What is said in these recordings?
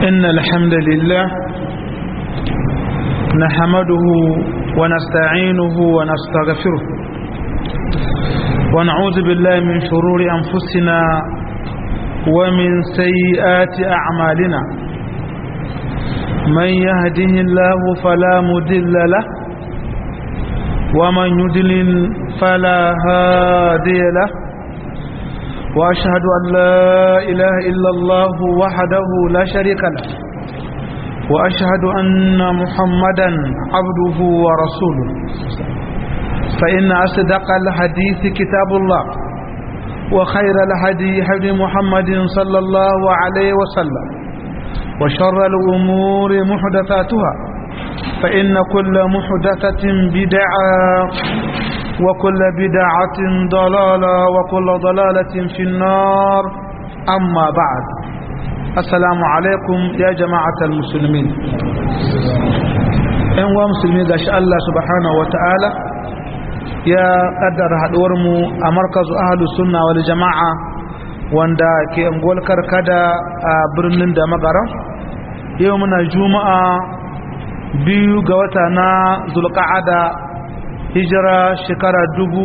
إن الحمد لله نحمده ونستعينه ونستغفره ونعوذ بالله من شرور أنفسنا ومن سيئات أعمالنا من يهده الله فلا مدل له ومن يدلل فلا هادي له وأشهد أن لا إله إلا الله وحده لا شريك له وأشهد أن محمدا عبده ورسوله فإن أصدق الحديث كتاب الله وخير الهدي هدي محمد صلى الله عليه وسلم وشر الأمور محدثاتها فإن كل محدثة بدعة وكل بدعة ضلالة وكل ضلالة في النار أما بعد السلام عليكم يا جماعة المسلمين إن مسلمين قاش الله سبحانه وتعالى يا قدر هدورمو أمركز أهل السنة والجماعة wanda ke angol karkada a birnin da magara yau muna juma'a biyu ga wata na zulqa'ada hijira shekara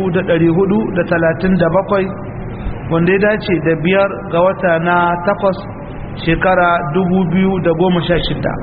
bakwai wanda ya dace da biyar ga wata na takwas shekara shida.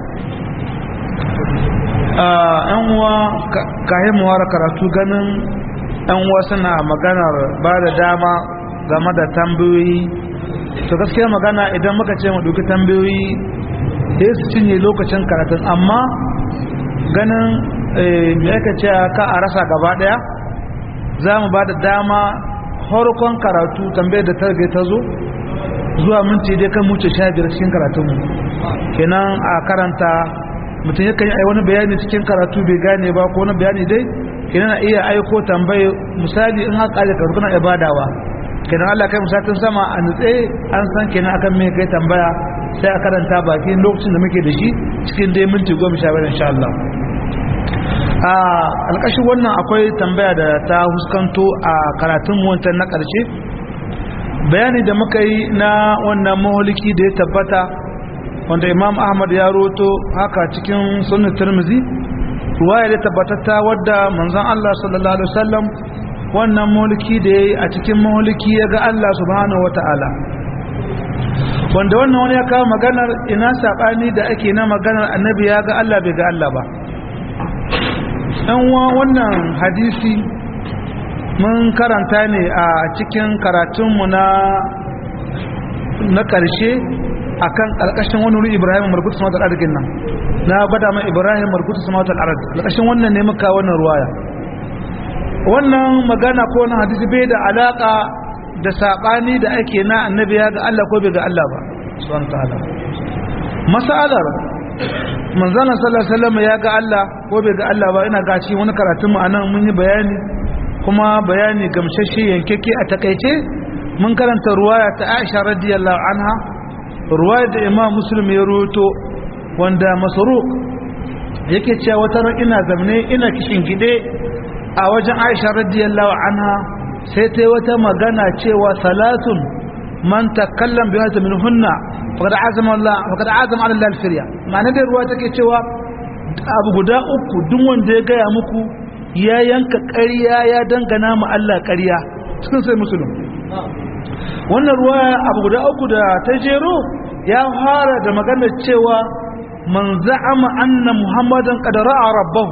yan uwa kayan muwara karatu ganin yan uwa suna maganar ba da dama game da tambayoyi to gaskiya magana idan muka ce mu duki tambayoyi sai su cinye lokacin karatun amma ganin me yake ce ka a rasa gaba daya za mu ba da dama harkon karatu tambayar da ta ta zo zuwa minti dai kan muce sha biyar cikin karatunmu kenan a karanta mutum yakan yi wani bayani cikin karatu bai gane ba ko wani bayani dai kenan a iya aiko tambaye misali in haka da karatu na ibadawa kenan Allah kai musatin sama a nutse an san kenan akan me kai tambaya sai a karanta bakin lokacin da muke da shi cikin dai minti goma sha biyar insha Allah a alƙashin wannan akwai tambaya da ta huskanto a karatun wancan na ƙarshe bayani da muka yi na wannan maholiki da ya tabbata wanda imam ahmad ya roto haka cikin sunan turmizi ruwaya da tabbatatta wadda manzon allah sallallahu alaihi wasallam wannan maholiki da ya yi a cikin maholiki ya ga allah subhanahu wata'ala wanda wannan wani ya kawo maganar ina saɓani da ake na maganar annabi ya ga allah bai ga allah ba wa wannan hadisi mun karanta ne a cikin karatunmu na na ƙarshe a kan ƙarƙashin wani wuri ibrahim markutu samatar arzikin nan na gwada mai ibrahim markutu samatar arzikin ƙarƙashin wannan ne muka wannan ruwaya wannan magana ko wani hadisi bai da alaƙa da saɓani da ake na annabi ya ga allah ko bai ga allah ba subhanahu ta'ala masalar manzana sallallahu alaihi wasallam ya ga Allah ko bai ga Allah ba ina gaci wani karatun mu anan mun yi bayani kuma bayani gamshashe yankeke a takaice mun karanta ruwaya ta Aisha radiyallahu anha ruwaya da Imam Muslim ya rawaito wanda Masruq yake cewa wata ran ina zamne ina kishin gide a wajen Aisha radiyallahu anha sai ta wata magana cewa salatun man takallam bi hadha minhunna faqad azama Allah faqad azama ala Allah al-firya ma'ana da ruwa take cewa abu guda uku duk wanda ya gaya muku ya yanka ƙarya ya dangana ma Allah ƙarya cikin sai musulun wannan ruwa abu guda uku da ta jero ya fara da maganar cewa man za'ama anna muhammadan qad ra'a rabbahu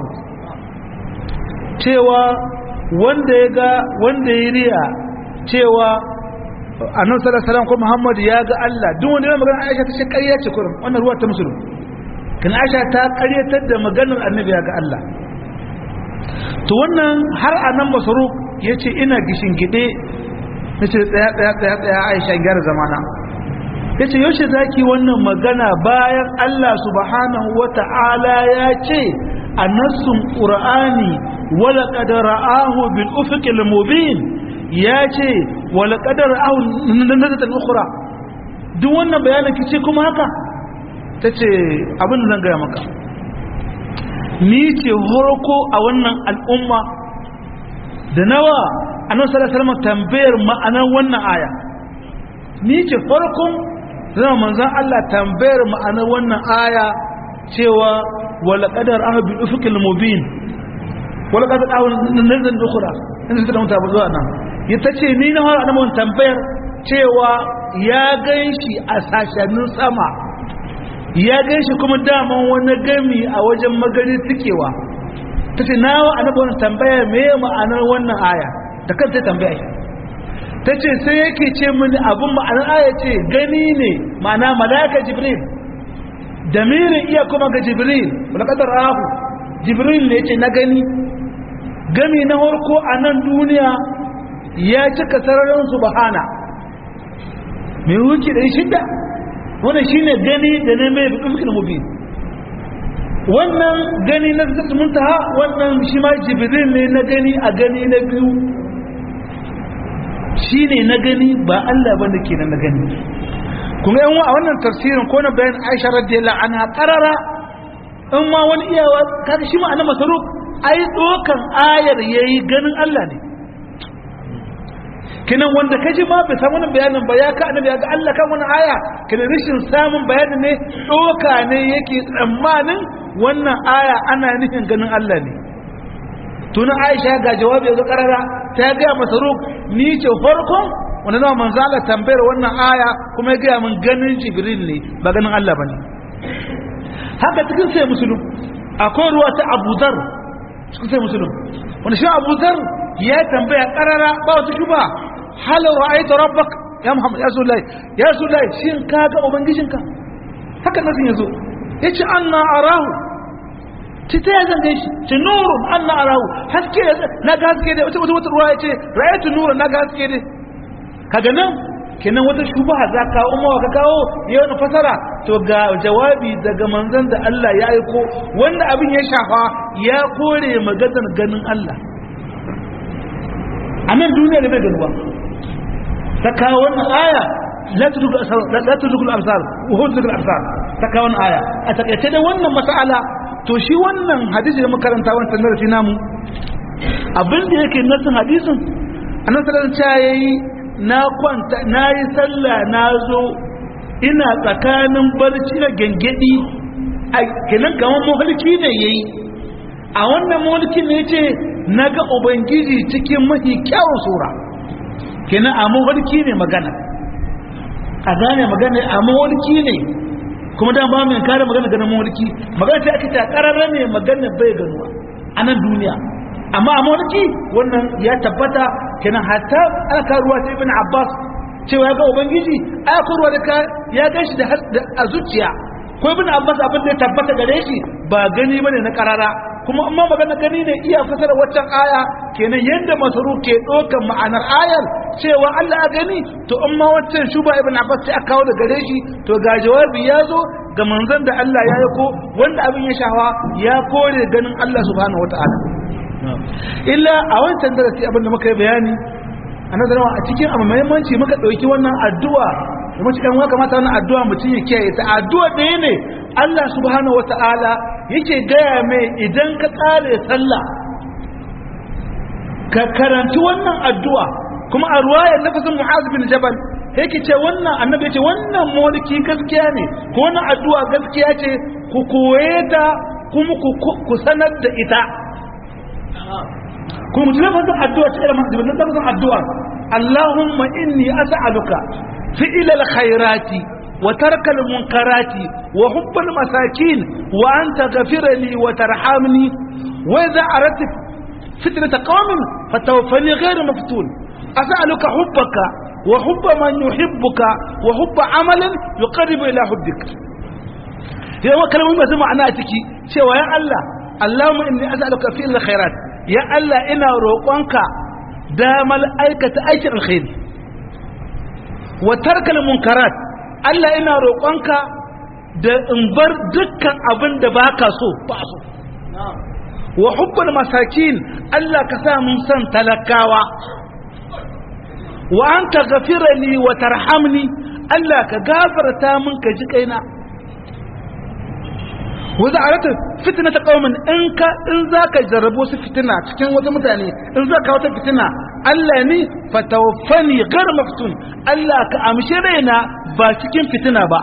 cewa wanda ya ga wanda ya riya cewa annabi sallallahu alaihi wasallam ko Muhammad ya ga Allah duk wanda ya magana Aisha ta ce ƙarya ce kurum wannan ruwa ta musulun kan Aisha ta ƙaryatar da maganar annabi ya ga Allah to wannan har anan masaruk yace ina gishin gide nace tsaya tsaya tsaya tsaya Aisha gyara zamana yace yaushe zaki wannan magana bayan Allah subhanahu wata'ala ya ce a nassun qur'ani wala qad ra'ahu bil ufuqil mubin ya ce wala kadar ahun nazatan ukhra duk wannan bayanin kice kuma haka tace abin da zan gaya maka ni ce horoko a wannan al'umma da nawa annabi sallallahu alaihi wasallam tambayar ma'anar wannan aya ni ce farkon zama manzon Allah tambayar ma'anar wannan aya cewa wala qadar ahbi ufuqil mubin wala qadar ahun nazan ukhra inda suka mutu ba zuwa nan ita ce ni na fara annabawan tambayar cewa ya ganshi a sashanin sama ya ganshi kuma daman wani gami a wajen magari tikewa ta ce na wa annabawan tambaya me ma'anar wannan aya da kanta tambaya shi ta ce sai yake ce mini abin ma'anar aya ce gani ne ma'ana malaka jibril damirin iya kuma ga jibril wani kadar rahu jibril ne ce na gani gami na harko a nan duniya ya cika sararin subhana mai wuce da shida wannan shine gani da na mai bikin mubin wannan gani na muntaha wannan shi ma jibril ne na gani a gani na biyu shi ne na gani ba Allah ba da ke na gani kuma yan a wannan tafsirin ko na bayan aisha radiyallahu anha qarara in ma wani iyawa kaga shi ma annabi masaruk ai dokan ayar yayi ganin Allah ne kinan wanda kaji ma bai san wannan bayanin ba ya ka annabi ga Allah kan wannan aya kina rishin samun bayanin ne doka ne yake tsammanin wannan aya ana nufin ganin Allah ne tuna Aisha ga jawabi ga karara ta ga masaruk ni ce farkon wanda nawa manzo Allah tambayar wannan aya kuma ya ga mun ganin Jibril ne ba ganin Allah bane haka cikin sai musulun akwai ruwa ta Abu Dhar cikin sai musulun wanda shi Abu Dhar ya tambaya karara ba wata shuba hal ra'aita rabbak ya Muhammad ya Rasulullahi ya Rasulullahi shin ka ga ubangijinka haka nasin yazo yace anna arahu ci ta zan gan shi ci nurun anna arahu haske na ga haske dai wata wata ruwa yace ra'aytu nurun na ga haske dai kaga nan kenan wata shubha za ka umma ka kawo ya wani fasara to ga jawabi daga manzon da Allah ya aiko wanda abin ya shafa ya kore maganar ganin Allah a nan duniya da bai ganuwa ta kawo wannan aya la tudrikul absar la tudrikul absar wa huwa tudrikul absar ta kawo wannan aya a takaice da wannan mas'ala to shi wannan hadisi da makaranta wannan darasi namu abin da yake nasin hadisin annabi sallallahu alaihi wasallam yayi na kwanta nayi sallah na zo ina tsakanin barci da gengedi a kenan kamar mahalki ne yayi a wannan mahalki ne yace naga ubangiji cikin mafi kyawun sura kenan a mahalki ne magana a gane magana a mahalki ne kuma da ba mai kare magana ganin mawarki magana ta ake ta kararra ne magana bai ganuwa a nan duniya amma a mawarki wannan ya tabbata kenan hatta aka ruwa ta ibn abbas cewa ya ga ubangiji aka ruwa da ya gan shi a zuciya ko ibn abbas abin da ya tabbata gare shi ba gani bane na karara kuma amma magana gani ne iya fasara waccan aya kenan yadda masaru ke ɗaukan ma'anar ayar cewa Allah a gani to amma waccan shuba ibn Abbas sai aka kawo da gare shi to ga jawabi ya zo ga manzon da Allah ya yi ko wanda abin ya shawa ya kore ganin Allah subhanahu wataala illa a wancan darasi abin da muka yi bayani a nazarin a cikin abu muhimmanci muka ɗauki wannan addu'a da mace ɗan waka mata wannan addu'a mutum ya kiyaye ta addu'a ɗaya ne Allah subhanahu wata'ala yake gaya mai idan ka tsare sallah ka karanci wannan addu'a kuma a ruwayar nafasin mu'az bin jabal yake ce wannan annabi ya ce wannan mulki gaskiya ne ko wannan addu'a gaskiya ce ku koye ta kuma ku sanar da ita kuma mutum lafazin addu'a ta irin masu lafazin addu'a Allahumma inni as'aluka fi'il al-khairati wa tarka al-munkarati wa hubb al-masakin wa anta ghafir li wa tarhamni wa idha aradta fitnata qaumin fatawaffani ghayra maftun as'aluka hubbaka wa hubb man yuhibbuka wa hubb amalin yuqarribu ila hubbik yawa kalmomi masu ma'ana a ciki cewa ya Allah Allahumma inni as'aluka fi'il al-khairat ya Allah ina roƙonka damar aikata aikin alkhairi wa tarkal munkarat Allah ina roƙonka da in bar dukkan abin da baka so ba so wa hubbul masakin Allah ka sa mun san talakawa wa anta ghafira li wa tarhamni Allah ka gafarta mun ka ji kaina wanda a rata fitina ta kaumin in ka in za ka jarrabo su fitina cikin wata mutane in za ka wata fitina Allah ni fatawaffani gar maftun Allah ka amshi raina ba cikin fitina ba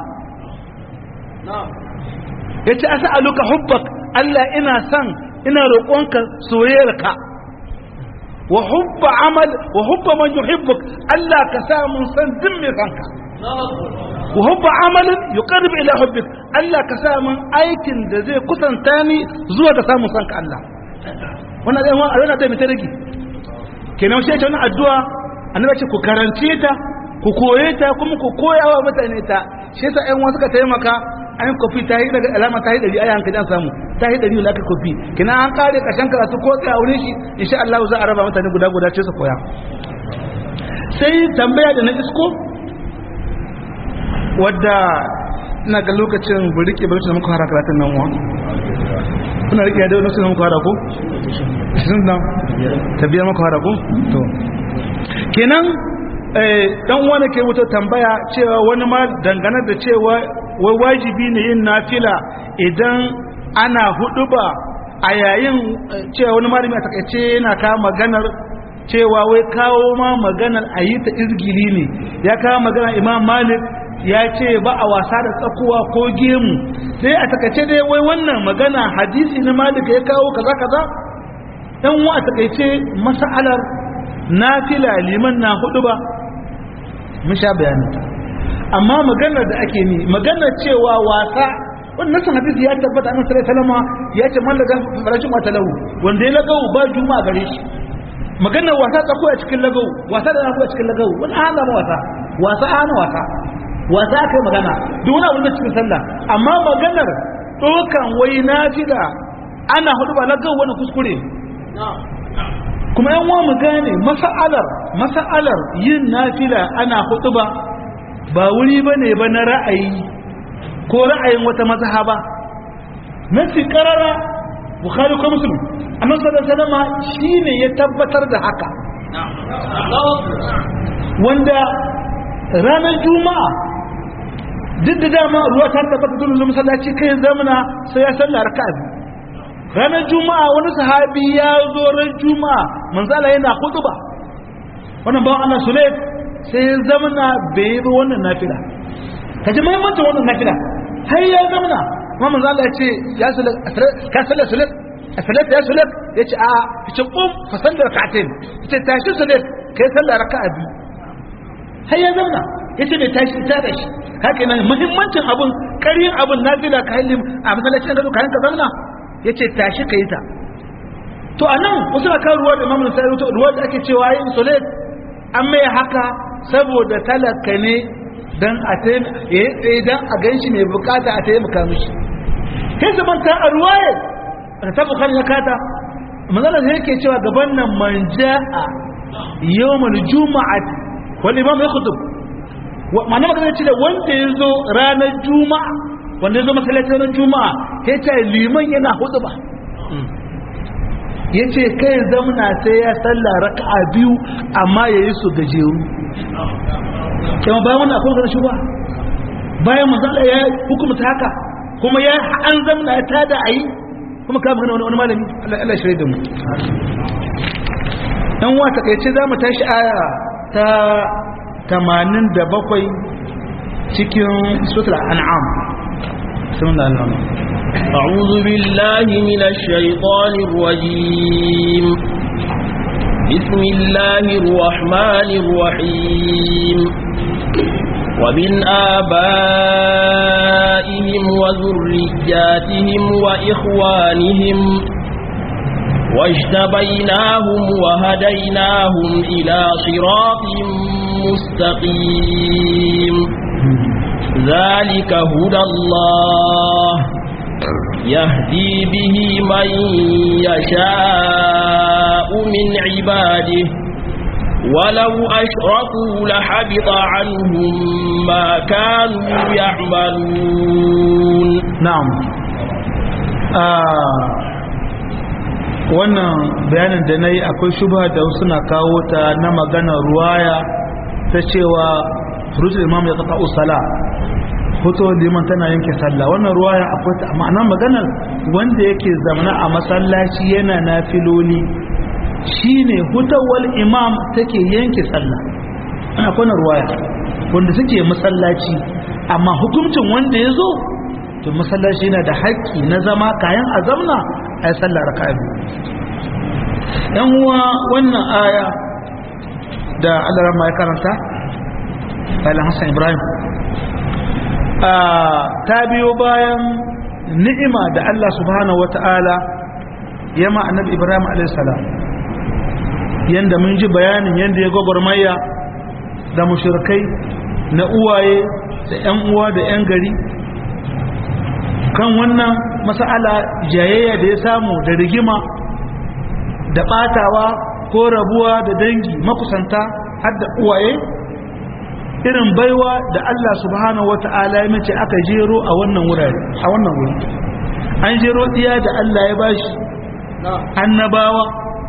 yace as'aluka hubbak Allah ina son ina roƙonka soyayyarka wa hubba amal wa hubba man yuhibbuk Allah ka sa mun san din mai sanka wa hubba amalin yuqarrib ila hubbik Allah ka sa mun aikin da zai kusanta ni zuwa ga samun sanka Allah wannan dai wannan addu'a ta mita rigi kenan shi ce wannan addu'a annabi ce ku karance ta ku koye ta kuma ku koya wa mutane ta shi yasa ƴan wasu ka taimaka an kofi ta yi daga alama ta yi dari ayan ka dan samu ta yi dari laka kofi kina an kare kashan karatu ko tsaya wurin shi insha Allah za a raba mutane guda guda ce su koya sai tambaya da na isko wadda ina ga lokacin burike bai da muka fara karatun nan wa kuna rike da lokacin da muka fara ko sun nan tabiya muka fara ko to kenan dan wani ke wuta tambaya cewa wani ma dangane da cewa wai wajibi ne yin nafila idan ana huduba a yayin cewa wani malami a takaice yana kawo maganar cewa wai kawo ma maganar a yi ta izgili ne ya kawo maganar imam malik ya ce ba a wasa da tsakuwa ko gemu sai a takaice dai wai wannan magana hadisi na malik ya kawo kaza kaza dan wa a takaice mas'alar nafila liman na huduba mun sha bayanin amma maganar da ake ni maganar cewa wasa wannan san hadisi ya tabbata annabi sallallahu alaihi wasallam ya ce man laga farashin wata lahu wanda ya lagawu ba juma'a gare shi maganar wasa tsako a cikin lagawu wasa da a cikin lagawu wani hana ma wasa wasa hana wasa wasa kai magana duk wani abu da cikin sallah amma maganar dokan wai nafila ana hudu ba lagawu wani kuskure kuma yan wa mu gane masa'alar masa'alar yin nafila ana hudu ba ba wuri ba ne ba na ra'ayi ko ra'ayin wata mazhaba nasi karara bukhari ko muslim annabi sallallahu alaihi wasallam shine ya tabbatar da haka wanda ranar juma'a duk da dama ruwa ta tabbata dole zuwa masallaci kai zamana sai ya salla raka'a ranar juma'a wani sahabi ya zo ran juma'a manzala yana khutba wannan bawan Allah Sulaik sai ya zamana bai yi wannan nafila ka ji muhimmancin wannan nafila har ya zamana kuma manzo Allah ya ce ya sulak ka sallar sulak a salat ya sulak ya ce a ce kum fa sallar rak'atain ya ce tashi sulak kai sallar raka'a biyu har ya zamana ya ce bai tashi ta da shi haka nan muhimmancin abun karin abun nafila ka halim a masallacin da ka ka zamana ya ce tashi ka yi ta to a nan wasu na kan ruwa da mamun sai ruwa da ake cewa yin sulak an mai haka saboda talaka ne don a tsaye don a gan shi mai bukata a taimaka mishi kai zaman ta a ruwaye da ta bukar ya kata manzana da yake cewa gaban nan man ja'a yawmal juma'at wani imam ya kutub ma'ana magana ce da wanda ya zo ranar juma'a wanda ya zo masallacin ranar juma'a ya ce liman yana hudu ba ya ce kai zamna sai ya salla raka'a biyu amma ya yi su gajeru kuma bayan wannan akwai ganin shugaba bayan manzala ya hukumta haka kuma ya an zamna ya tada ayi kuma ka magana wani malami Allah shirye da mu dan wa takeice za mu tashi aya ta 87 cikin suratul an'am sunan Allah أعوذ بالله من الشيطان الرجيم بسم الله الرحمن الرحيم ومن آبائهم وذرياتهم وإخوانهم واجتبيناهم وهديناهم إلى صراط مستقيم ذلك هدى الله يهدي به من يشاء من عباده ولو أشركوا لحبط عنهم ما كانوا يعملون نعم wannan bayanin da na yi akwai shubha da suna kawo ta na maganar ruwaya ta cewa rujul imam ya kafa usala hoto liman tana yanke sallah wannan ruwaya akwai ta ma'ana maganar wanda yake zamana a masallaci yana nafiloli shine hutawal imam take yanke sallah ana kwana ruwaya wanda suke masallaci amma hukuncin wanda ya zo to masallaci yana da haƙƙi na zama kayan a zamna a yi sallah raka biyu yan uwa wannan aya da Allah ya karanta bayan Hassan Ibrahim ta biyo bayan ni'ima da Allah subhanahu wata'ala ya ma annabi Ibrahim a.s. yanda mun ji bayanin yanda ya gwagwarmaya da mushrikai na uwaye da 'yan uwa da 'yan gari kan wannan mas'ala jayayya da ya samu da rigima da batawa ko rabuwa da dangi makusanta har da uwaye irin baiwa da Allah subhanahu wata'ala ya mace aka jero a wannan wurare a wannan wuri an jero diya da Allah ya bashi annabawa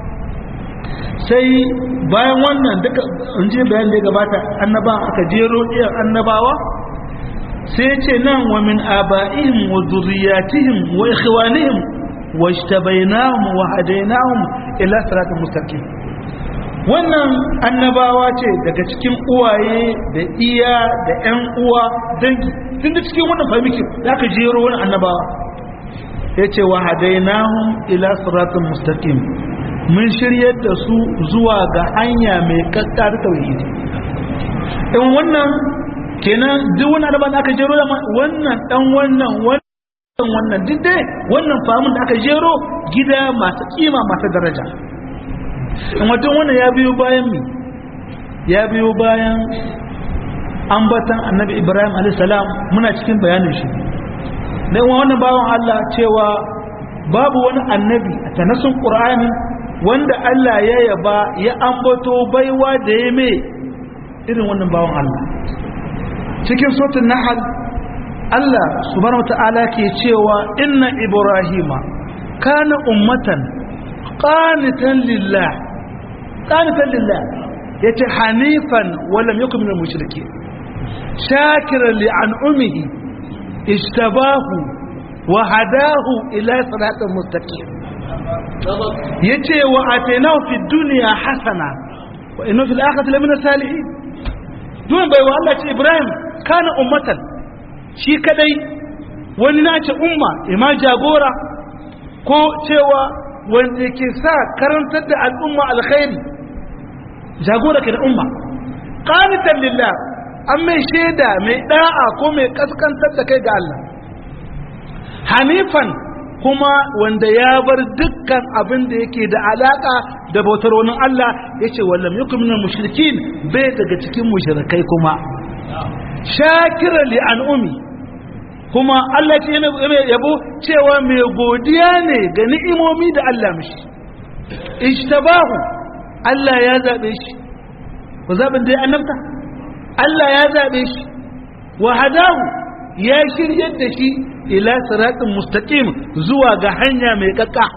sai bayan wannan duka in je bayan da ya gabata annaba aka jero diyan annabawa sai ce nan wa min aba'ihim wa zurriyatihim wa ikhwanihim wajtabainahum wa hadainahum ila siratal mustaqim wannan annabawa ce daga cikin uwaye da iya da ƴan uwa dangi tun da cikin wannan famiki zaka jero wani annabawa yace wa hadainahum ila siratal mustaqim mun shiryar da su zuwa ga hanya mai kakkar tauhidi in wannan kenan duk wani annabawa da aka jero da wannan dan wannan wannan wannan duk dai wannan famun da aka jero gida masu kima masu daraja in wajen wannan ya biyo bayan mi ya biyo bayan ambatan annabi ibrahim alaihissalam muna cikin bayanin shi da yawan wannan bawan allah cewa babu wani annabi a tanasun ƙur'ani wanda allah ya yaba ya ambato baiwa da ya mai irin wannan bawan allah cikin sautin nahal Allah subhanahu wata'ala ke cewa inna ibrahima kana ummatan qanitan lillah qanitan lillah yace hanifan wa lam yakun minal mushrikeen shakiran li an'umihi istabahu wa hadahu ila siratal mustaqim yace wa atainahu fid dunya hasana wa innahu fil akhirati lamina salihin dun bai wa Allah ce Ibrahim kana ummatan shi kadai wani nace umma ima jagora ko cewa wanda ke sa karantar da al'umma alkhairi jagora ke da umma qanitan lillah an mai shaida mai da'a ko mai kaskantar da kai ga Allah hanifan kuma wanda ya bar dukkan abin da yake da alaka da bautar wani Allah yace wallam yakum minal mushrikin bai daga cikin mushrikai kuma shakira li an'umi kuma Allah ce mai yabo cewa mai godiya ne ga ni'imomi da Allah mishi ishtabahu Allah ya zabe shi ku zaɓin dai annabta Allah ya zabe shi wa hadahu ya shiryar da shi ila siratin mustaqim zuwa ga hanya mai kakka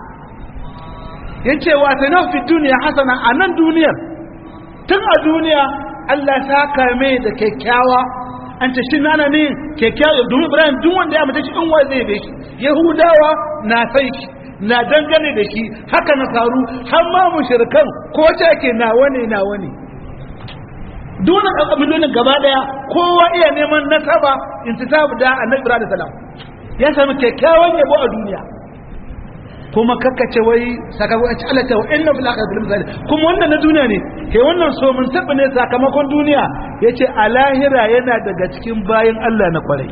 yace wa tana fi duniya hasana a nan duniyar tun a duniya Allah ta kame da kyakkyawa an ce shi nana ne kyakkyawa domin ibrahim duk wanda ya mace shi in wa zai bai shi yahudawa na san shi na dangane da shi haka na faru har ma mushrikan ko ce ke nawa ne nawa ne dole a miliyonin gaba daya kowa iya neman nasaba intisabu da annabi ibrahim salam ya sami kyakkyawan yabo a duniya kuma kakkace wai sakamakon ci alata wa inna fil akhirati lil misali kuma wannan na duniya ne ke wannan so mun tabba ne sakamakon duniya yace a lahira yana daga cikin bayan Allah na kwarai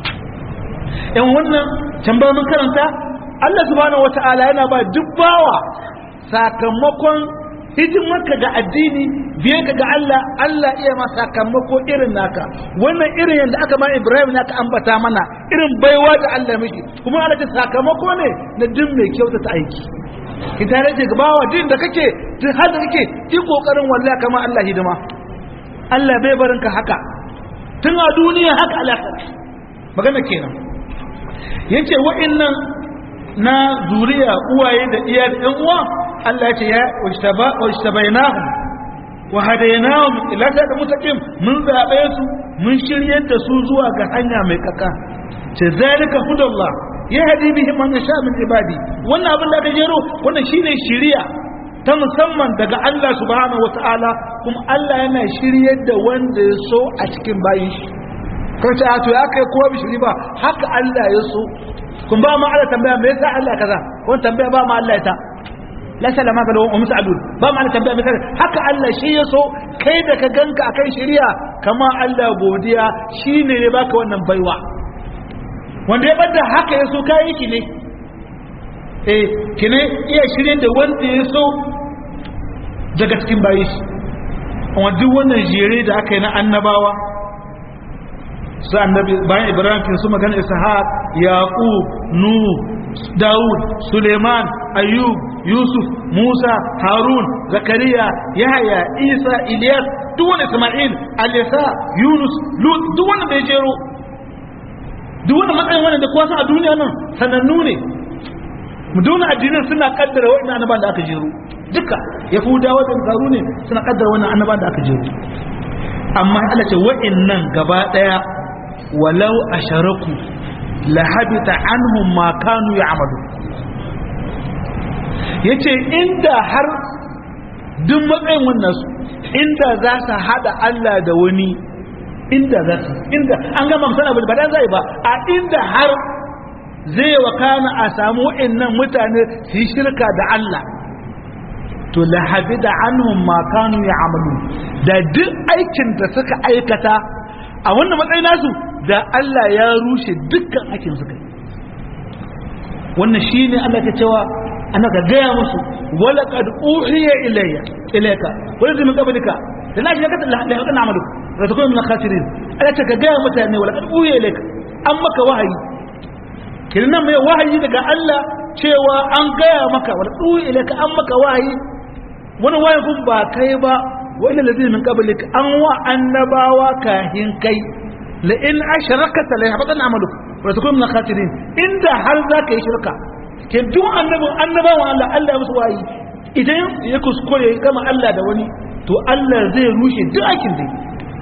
in wannan tambaya mun karanta Allah subhanahu wataala yana ba duk bawa sakamakon hidimarka ga addini biye ka ga Allah Allah iya ma sakamako irin naka wannan irin yadda aka ma Ibrahim naka ambata mana irin baiwa da Allah miki kuma Allah ta sakamako ne na duk mai kyautata aiki ki tare da gabawa din da kake duk har da kake ki kokarin wallahi kama Allah hidima Allah bai barin ka haka tun a duniya haka Allah magana kenan yace wa'annan na zuriya uwaye da iya da ɗan uwa Allah ya ce ya wajtabainahum wa hadainahum ila da mutaqim mun zabe su mun shiryar da su zuwa ga hanya mai kaka ce zalika hudallah ya hadi bihi man yasha min ibadi wannan abin da ka jero wannan shine shiriya ta musamman daga Allah subhanahu wata'ala kuma Allah yana shiryar da wanda ya so a cikin bayin shi kan ce a to ya kai kowa bishiri ba haka Allah ya so kun ba ma Allah tambaya me yasa Allah kaza ko tambaya ba ma Allah ita la salama ga wa mus'alun ba ma Allah tambaya me yasa haka Allah shi ya so kai da ka ganka akan shari'a kama Allah godiya shine ya baka wannan baiwa wanda ya bada haka ya so kai ki ne eh kine iya shirye da wanda ya so daga cikin bayi shi amma duk wannan jere da aka yi na annabawa su annabi bayan ibrahim kin su magana ishaq yaqub nuh daud suleiman ayyub yusuf musa harun zakariya yahya isa ilyas duk wani isma'il alisa yunus lut duk wani bai jero duk wani matsayin wani da kowa san a duniya nan sanannu ne muduna addinin suna kaddara wa'annan annaban da aka jero duka yahudawa da zaru ne suna kaddara wannan annaban da aka jero amma Allah ce wa'annan gaba daya walau asharaku la habita anhum ma kanu ya'malu yace inda har duk matsayin wannan su inda za su hada Allah da wani inda za su inda an gama misala ba dan zai ba a inda har zai wakana a samu wa'annan mutane su yi shirka da Allah to la habida anhum ma kanu ya'malu da duk aikin da suka aikata a wannan matsayin nasu da Allah ya rushe dukkan aikin suka wannan shine Allah ke cewa ana ka gaya musu wala qad uhiya ilayya ilayka wala min qablika da na shiga la yakun amalu da takun min khasirin Allah ta ka gaya mutane wala qad uhiya ilayka an maka wahayi kinan mai wahayi daga Allah cewa an gaya maka wala uhiya ilayka an maka wahayi wani wahayi kun ba kai ba wani lazina min qablika an wa annabawa kahin kai la in ashrakata la yahbatan amaluka wa takun min khasirin inda har zaka yi shirka ke duk annabin annabawan Allah Allah ya musu wayi idan ya kuskure kama Allah da wani to Allah zai rushe duk aikin dai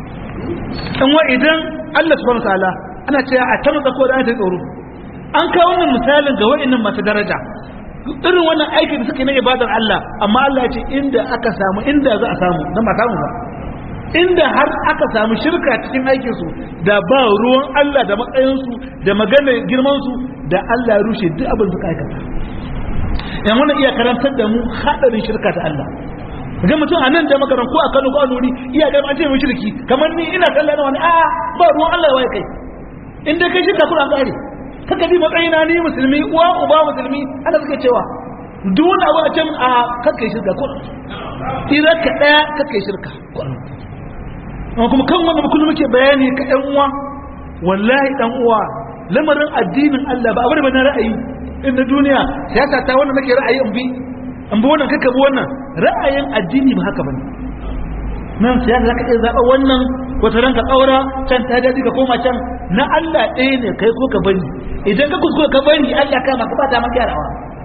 dan wa idan Allah subhanahu wataala ana cewa a tabbata ko da ta tsoro an kawo wannan misalin ga wa'annan masu daraja irin wannan aikin da suke na ibadar Allah amma Allah ya ce inda aka samu inda za a samu dan ba samu ba inda har aka samu shirka cikin aikinsu da ba ruwan Allah da matsayinsu da maganar girmansu da Allah ya rushe duk abin suka aikata yan wannan iya karantar da mu hadarin shirka ta Allah ga mutum a nan da makaran ko a Kano ko a Nuri iya ga an ce mu shirki kamar ni ina kallon wani a ba ruwan Allah ya kai in dai kai shirka kuna kare kaka bi matsayina ni musulmi uwa uba musulmi Allah suke cewa duk wani abu a can a kakkai shirka ko idan ka daya kakkai shirka ko amma kuma kan wanda kullum muke bayani ka ɗan uwa wallahi ɗan uwa lamarin addinin Allah ba abu da na ra'ayi in na duniya siyasa ta wannan nake ra'ayi in bi in bi wannan kaka bi wannan ra'ayin addini ba haka bane nan siyasa zaka iya zaɓa wannan wata ranka ƙaura can ta daji ka koma can na Allah ɗaya ne kai ko ka bari idan ka kuskura ka bari Allah kama ka bata maka yarawa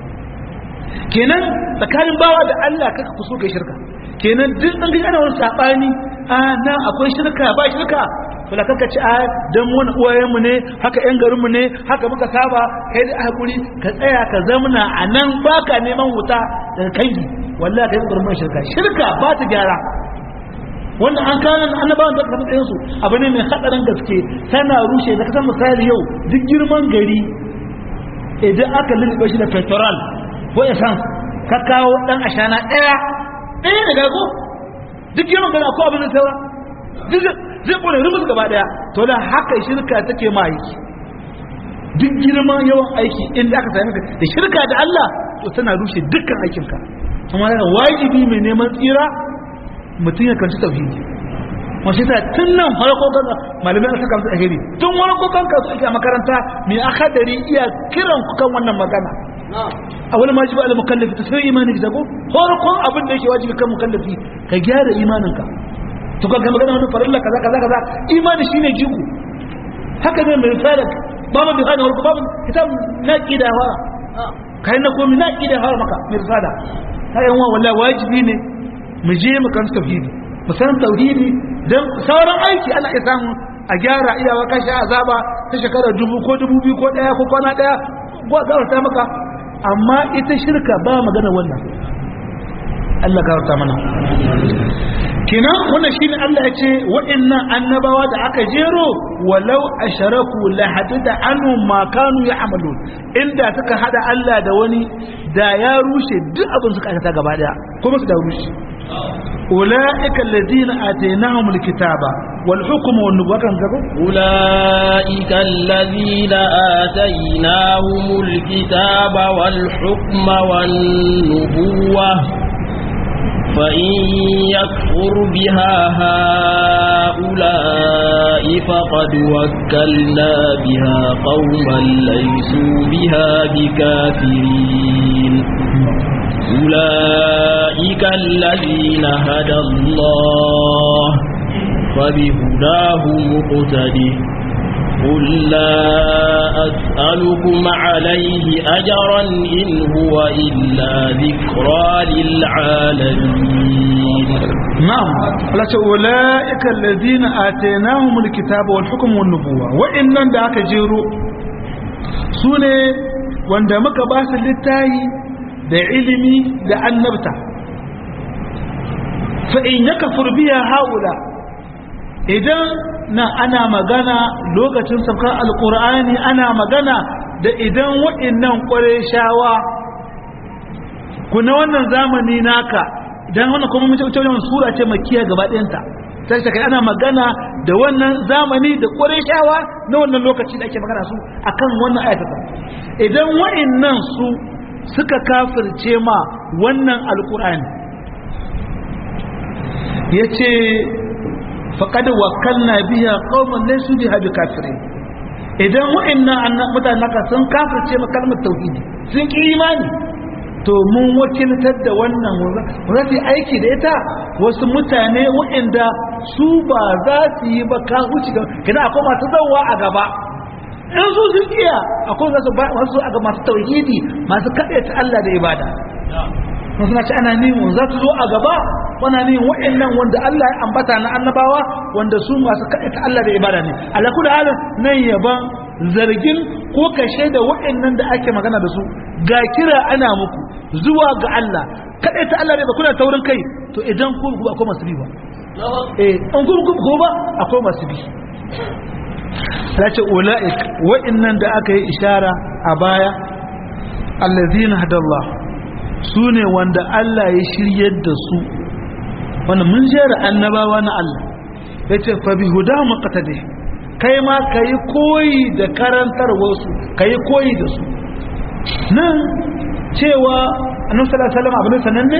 kenan tsakanin bawa da Allah kaka kuso kai shirka kenan duk an gani ana wani sabani a nan akwai shirka ba shirka to da kaka ci a dan mu uwayen mu ne haka yan garin mu ne haka muka saba kai da hakuri ka tsaya ka zamna a nan baka neman wuta daga kangi wallahi kai gurbin shirka shirka ba ta gyara wanda an kana annabawan da kafa su abu ne mai hadarin gaske tana rushe da kasan misali yau duk girman gari idan aka lulluɓe shi da petrol ko essence ka kawo dan ashana daya ɗaya ne ga ko duk yawan gana ko abin da saura zai kone rumus gaba daya to da haka shirka take ma aiki duk girman yawan aiki inda aka sami da shirka da Allah to tana rushe dukkan aikinka kuma yana wajibi mai neman tsira mutum ya kanci tauhidi wasu ta tun nan farko kan malamai a saka musu alheri tun farko kan kasu ake a makaranta mai akadari iya kiran ku kan wannan magana a wani majibi ala mukallafi ta sai imanin ka ko farkon abin da yake wajibi kan mukallafi ka gyara imaninka to ka magana wani farilla kaza kaza kaza imani shine jiku haka ne mai misalin babu bi hana warko babu kitab na kida fara kai na komi na kida fara maka mai risala kai yan wallahi wajibi ne mu je mu kan tauhidi mu san tauhidi dan sauran aiki ana iya samu a gyara iyawa kashi azaba ta shekara dubu ko dubu biyu ko daya ko kwana daya ko a ta maka amma ita shirka ba magana wannan Allah gafarta mana kenan wannan shine Allah ya ce wa'annan annabawa da aka jero walau asharaku la hadida anhum ma kanu ya'malun inda suka hada Allah da wani da ya rushe duk abin suka aikata gaba daya kuma su da rushe ulaika alladhina atainahum alkitaba wal hukma wan nubuwwa kan gaba أولئك الذين آتيناهم الكتاب والحكم والنبوة فإن يكفر بها هؤلاء فقد وكلنا بها قوما ليسوا بها بكافرين أولئك الذين هدى الله فبهداه مقتده قل لا أسألكم عليه أجرا إن هو إلا ذكرى للعالمين نعم Allah ce ulaika alladhina atainahum alkitaba wal hukma wan nubuwa wa'annan da aka jero sune wanda muka ba su littahi da ilimi da annabta fa in yakfur biha haula idan na ana magana lokacin saukar alkur'ani ana magana da idan wa'annan shawa ku na wannan zamani naka idan wannan kuma mace wuce wajen sura ce makiya gaba ɗayanta ta shi ana magana da wannan zamani da shawa na wannan lokaci da ake magana su akan wannan ayatata idan wa'annan su suka kafirce ma wannan alkur'ani ya ce faƙad wakalna biya qauman laysu biha bikafirin idan wa'annan mutanen naka sun kafirce ma kalmar tauhidi sun ki imani to mun wakiltar da wannan rafi aiki da ita wasu mutane wa'anda su ba za su yi ba ka huci ga kina akwai masu zawa a gaba in su sun iya akwai wasu wasu a masu tauhidi masu kaɗe ta Allah da ibada sun suna ci ana nihin za su zo a gaba wana nihin wa'annan wanda Allah ya ambata na annabawa wanda su masu kaɗe ta Allah da ibada ne alaku da halin nan yaban zargin ko kashe da wa'annan da ake magana da su ga kira ana muku zuwa ga Allah kaɗe ta Allah ne ba kuna taurin kai to idan ku ku akwai masu bi ba eh an ku ku ba akwai masu bi ta ce ula'ik wa'annan da aka yi ishara a baya allazina hadallahu su ne wanda Allah ya shiryar da su wanda mun jera annabawa na Allah ya ce fabi huda makatade kai ma ka yi koyi da karantar wasu ka yi koyi da su nan cewa annabi sallallahu alaihi wasallam abin sananne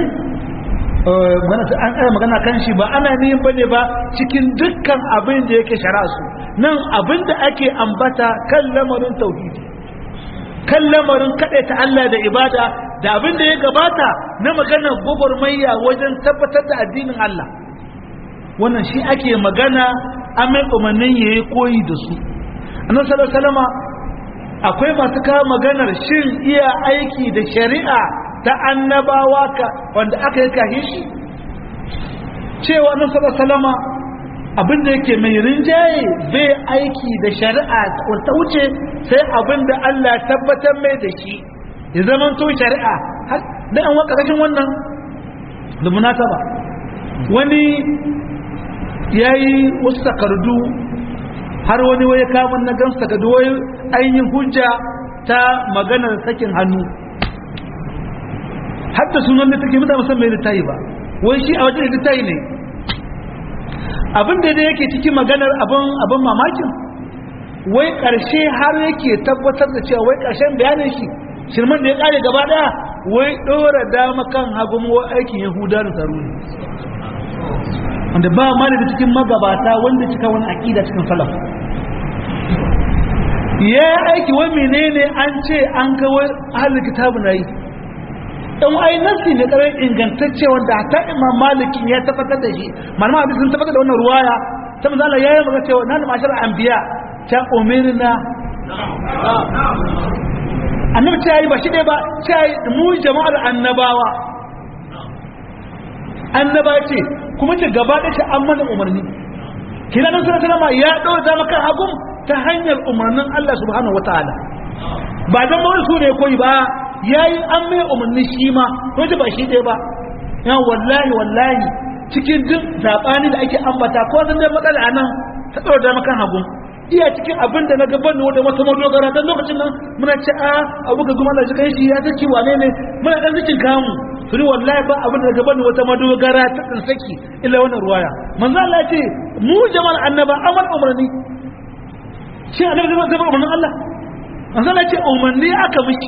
an tsaya magana kan shi ba ana niyin bane ba cikin dukkan abin da yake shari'a su nan abin da ake ambata kan lamarin tauhidi kan lamarin ta Allah da ibada da abin da ya gabata na maganar gwagwarmayya wajen tabbatar da addinin Allah wannan shi ake magana an mai umarnin ya yi koyi da su annan salama akwai masu kawo maganar shin iya aiki da shari'a ta annabawa ka wanda aka yi kahi shi cewa annan salama abin da yake mai rinjaye bai aiki da shari'a wata wuce sai abin da Allah tabbatar mai da shi ya zama to shari'a da an waka kashin wannan da munasaba wani ya yi wasu takardu har wani waye kamun na gansu takardu wai ainihin hujja ta maganar sakin hannu hatta sunan da take mutane musamman littayi ba wai shi a wajen littayi ne abin da yake cikin maganar abin mamakin wai ƙarshe har yake tabbatar da cewa wai ƙarshen bayanin shi shirman da ya kare gaba daya wai dora dama kan hagu mu aikin yahuda da tsaro ne wanda ba ma da cikin magabata wanda cika wani aqida cikin salaf ya aiki wai menene an ce an ga wai ahlul kitabu nayi dan ai nasi ne kare ingantacce wanda hatta imam maliki ya tabbatar da shi malama hadisi sun tabbatar da wannan ruwaya ta manzo Allah yayi magana cewa nan mashar anbiya ta umirna annabi ta yi ba shi ɗaya ba ta yi mu jama'ar annabawa annaba ce kuma ce gaba ɗaya ta an mana umarni kina nan sallallahu salama ya ɗora ta maka hagun ta hanyar umarnin Allah subhanahu wataala ba dan mawar su ne koyi ba yayi an mai umarni shi ma ko ba shi ɗaya ba yan wallahi wallahi cikin duk sabani da ake ambata ko san da matsala anan ta tsoro da makan hagu iya cikin abin da na gaban da wata madogara dan lokacin nan muna ce a abu ga kuma Allah shi shi ya saki wane ne muna dan cikin kamu to ni wallahi ba abin da gaban wata madogara ta dan saki illa wannan ruwaya manzo Allah ya ce mu jama'al annaba amal umarni shi annabi zai zama umarnin Allah manzo Allah ya ce umarni aka miki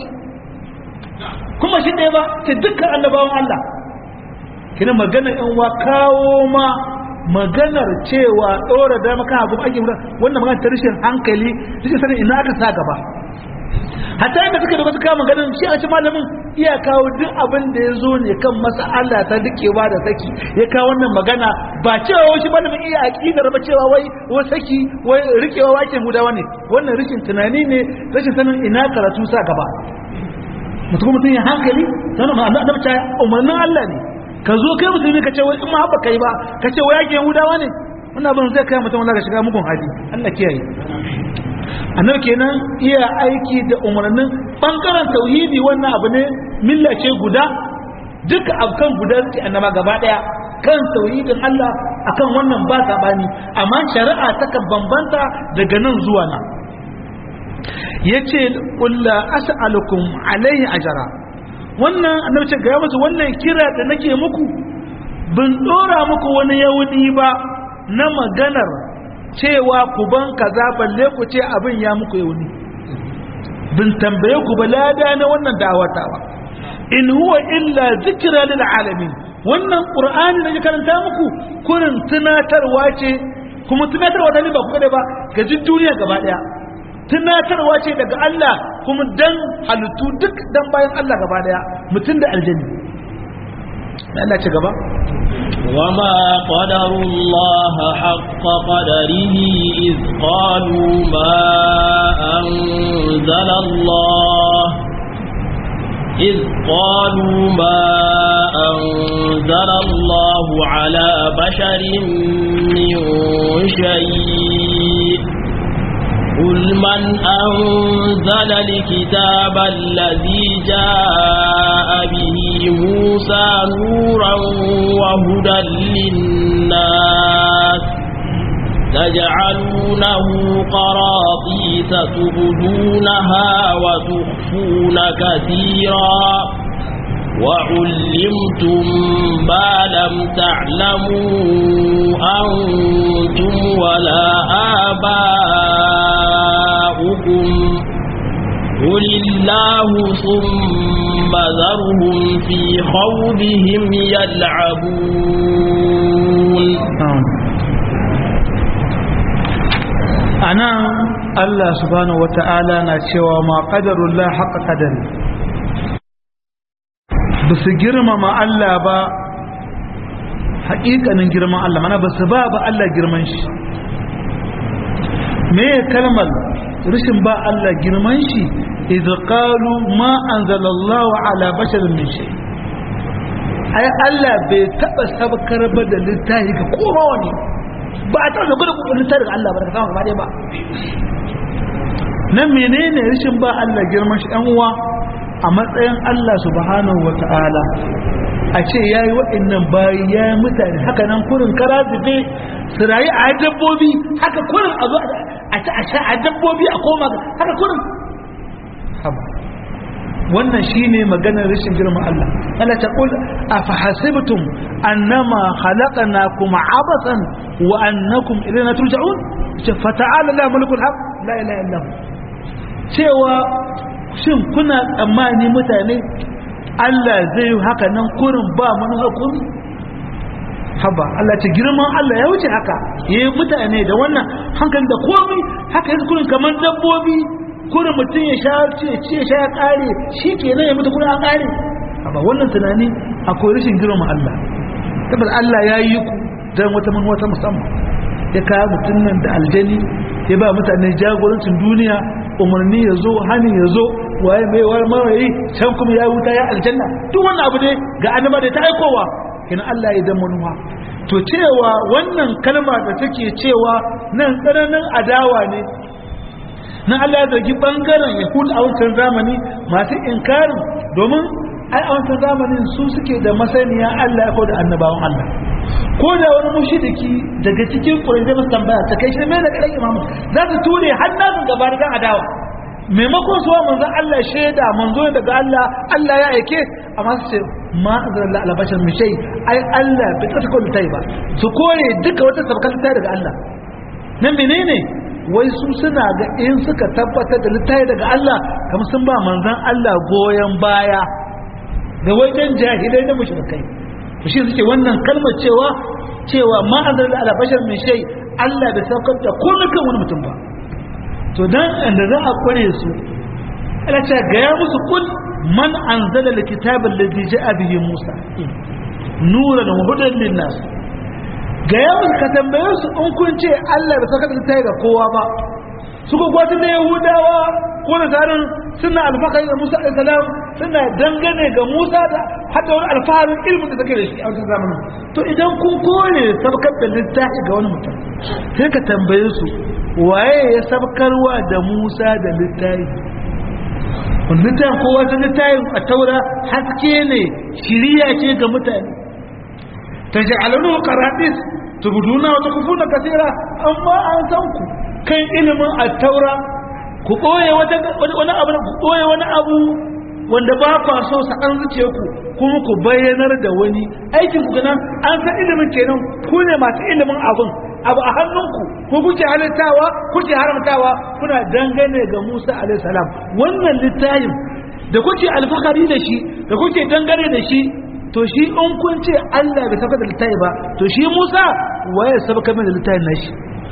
kuma shi ɗaya ba ce dukkan annabawan Allah kina magana yan wa kawo ma maganar cewa ɗora da maka abu ake wannan magana ta rashin hankali rashin sanin ina aka sa gaba hatta yadda suka doka suka maganar shi a ci malamin iya kawo duk abin da ya zo ne kan mas'ala ta dukewa da saki ya kawo wannan magana ba cewa wai shi malamin iya aqidar ba cewa wai wai saki wai rikewa wake mudawa ne wannan rashin tunani ne rashin sanin ina karatu sa gaba mutum mutum ya hankali sanin ma annabi ta umarnin Allah ne ka zo kai musulmi ka ce wai in ma haɓa kai ba ka ce wai yake yahudawa ne wannan abin zai kai mutum wanda ka shiga mugun hali Allah kiyaye annabi kenan iya aiki da umarnin bangaren tauhidi wannan abu ne milla ce guda duka akan guda suke annaba gaba daya kan tauhidin Allah akan wannan ba sabani amma shari'a takan bambanta daga nan zuwa nan yace qul la as'alukum alaihi ajra wannan annabi ce ga musu wannan kira da nake muku bin dora muku wani yahudi ba na maganar cewa ku ban kaza balle ku ce abin ya muku yahudi bin tambaye ku balada na wannan da'awatawa in huwa illa zikra lil alamin wannan qur'ani da karanta muku kurin tunatarwa ce kuma tunatarwa da ni ba ku ba ga duniya gaba daya tunatarwa ce daga Allah kuma dan halittu duk dan bayan Allah gaba daya mutum da aljanni Allah ce gaba وما قدر الله حق قدره إذ قالوا ما أنزل الله إذ قالوا ما أنزل الله على بشر من شيء قل من أنزل الكتاب الذي جاء به موسى نورا وهدى للناس تجعلونه قراطيس تبدونها وتخفون كثيرا وعلمتم ما لم تعلموا أنتم ولا آباؤكم قل الله ثم ذرهم في خوضهم يلعبون أنا الله سبحانه وتعالى نشوى ما قدر الله حق قدره ba su girmama Allah ba haƙiƙanin girman Allah mana ba su ba ba Allah girman shi me kalmar rashin ba Allah girman shi idh qalu ma anzalallahu ala basharin min shay ai Allah bai taba sabkar ba da littafi ga kowa wani ba a taɓa gudu littafi ga Allah ba daga sama gaba ba nan menene rashin ba Allah girman shi ɗan uwa a matsayin Allah subhanahu wa ta'ala a ce ya yi waɗannan bayi ya yi mutane haka nan kurin kara zube su rayu a dabbobi haka kurin a zo a ci a sha a dabbobi a koma haka kurin haba wannan shine maganar rashin girman Allah Allah ta kul afahasibtum annama khalaqnakum abathan wa annakum ilayna turja'un fata'ala la mulkul haq la ilaha illa cewa shin kuna tsammani mutane Allah zai yi haka nan kurin ba manu hakuri haba Allah ce girman Allah ya wuce haka ya yi mutane da wannan hankali da komai haka yanzu kurin kamar dabbobi kurin mutum ya sha ce ce sha ya kare shi ke nan ya mutu kurin a kare haba wannan tunani akwai rashin girman Allah tabbas Allah ya yi ku don wata manuwa ta musamman ya kawo mutum nan da aljani ya ba mutane jagorancin duniya umarni ya zo hani ya zo waye mai war marayi can kuma ya wuta ya aljanna duk wannan abu ne ga annaba da ta aikowa kina Allah ya dan manuwa to cewa wannan kalma da take cewa nan tsananin adawa ne nan Allah ya zargi bangaren Yahud a wancan zamani masu inkarin domin ai a wancan zamanin su suke da masaniya Allah ko da annabawan Allah ko da wani mushidiki daga cikin ƙurai zai masu tambaya ta kai shi mai da ƙarar imamu za su ture hannun gaba da adawa maimakon suwa manzon Allah shaida manzo ne daga Allah Allah ya aike amma su ce ma azalla ala bashar min shay ai Allah bai ta kullu tai ba su kore duka wata sabkar tai daga Allah nan menene wai su suna ga in suka tabbatar da littafi daga Allah kamar sun ba manzon Allah goyen baya da wajen jahilai da mushrikai to shi suke wannan kalmar cewa cewa ma azalla ala bashar min shay Allah bai saukar da komai kan wani mutum ba to dan da za a kware su ana ce ga ya musu kul man anzala alkitaba alladhi ja'a bihi Musa nuran wa hudan linnas ga ya musu ka tambaye su in kun ce Allah bai saka ta ga kowa ba suka gwata da Yahudawa ko da zarin suna alfakari da Musa alaihi salam suna dangane ga Musa da hadda wani alfaharin ilmin da take da shi a wancan zamanin to idan kun kore sabkar da littafi ga wani mutum sai ka tambaye su waye ya sabkarwa da Musa da littafi littafin kowa ta littafin a taura haske ne shiriya ce ga mutane ta ja'alanu qaratis tubuduna wa tukufuna kasira amma an san ku kan ilimin at-taura ku boye wata wani abu ku boye wani abu wanda ba ku so sa an zuce ku kuma ku bayyanar da wani aikin ku nan an san ilimin kenan ku ne masu ilimin abun abu a hannunku ko kuke halittawa kuke haramtawa kuna dangane ga Musa alaihi salam wannan littafin da kuke alfakari da shi da kuke dangane da shi to shi in kun ce Allah bai saka da littafi ba to shi Musa waye sabaka mai da littafin nashi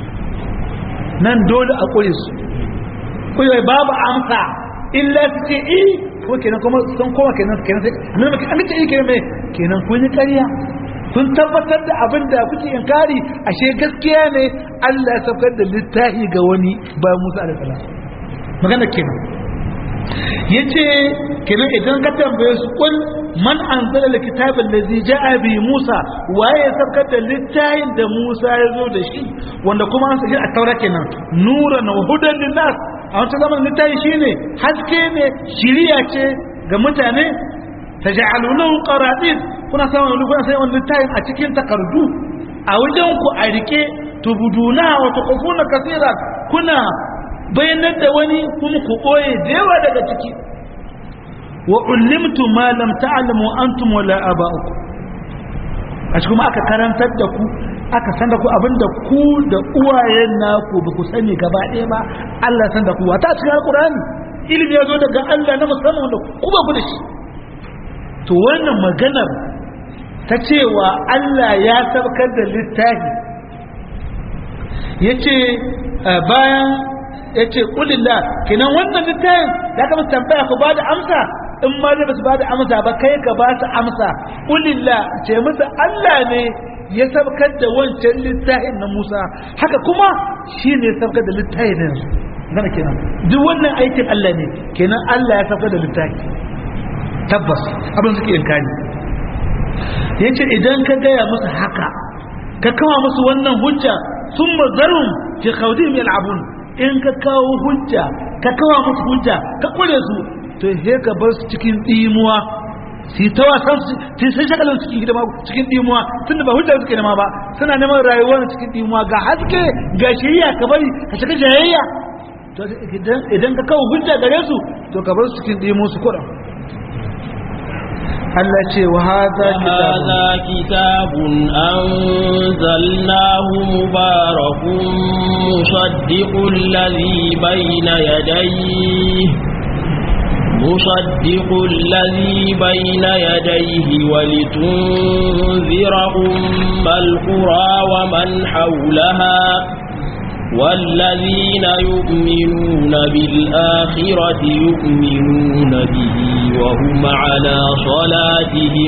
nan dole a kure su kuyi babu amsa illa su ce eh ko kenan kuma sun koma kenan kenan sai an ce eh kenan me kenan kun yi ƙarya kun tabbatar da abin da kuke inkari ashe gaskiya ne Allah ya saukar da littafi ga wani bayan Musa alaihi salam magana kenan yace kenan idan ka tambaye su kul man anzala alkitaba allazi jaa bi Musa waye ya saukar da littafin da Musa ya zo da shi wanda kuma an saki a taura kenan nuran wa hudan linnas a wancan zaman littafi shine haske ne shiriya ce ga mutane taj'alunahu qaratis kuna samun wani kuna sai wani littafin a cikin takardu a wajen ku a rike tubuduna wa tuqufuna kasira kuna bayanar da wani kuma ku koye da yawa daga ciki wa ullimtu ma lam ta'lamu antum wala aba'ukum a cikin aka karantar da ku aka san da ku abinda ku da uwayen naku ba ku sani gaba ɗaya ba Allah san da ku wata cikin alqur'ani ilimi ya zo daga Allah na musamman da ku ba ku da shi to wannan maganar ta cewa Allah ya sabkar da littafi ya ce bayan ya ce ƙulillah kinan wannan littafin ya kama tambaya ku ba da amsa in ma zai ba su ba da amsa ba kai ka ba su amsa ƙulillah ce musu Allah ne ya sabkar da wancan littafin na Musa haka kuma shi ne ya sabkar da littafin na yanzu gana kenan duk wannan aikin Allah ne kenan Allah ya sabkar da littafi tabbas abin suke inkani ya ce idan ka gaya musu haka ka kawo musu wannan hujja sun mazarun fi khawdim yal'abun in ka kawo hujja ka kawo musu hujja ka kure su to he ka bar su cikin dimuwa su ta wasan su sai shagalin cikin hidima cikin dimuwa tunda ba hujja suke nema ba suna neman rayuwar cikin dimuwa ga haske ga shiriya ka bari ka shiga jayayya to idan ka kawo hujja gare su to ka bar su cikin dimuwa su kuɗa Allah ce wa haza kitabun anzalnahu mubarakun musaddiqul ladhi bayna yadayhi مصدق الذي بين يديه ولتنذر أم القرى ومن حولها والذين يؤمنون بالآخرة يؤمنون به وهم على صلاتهم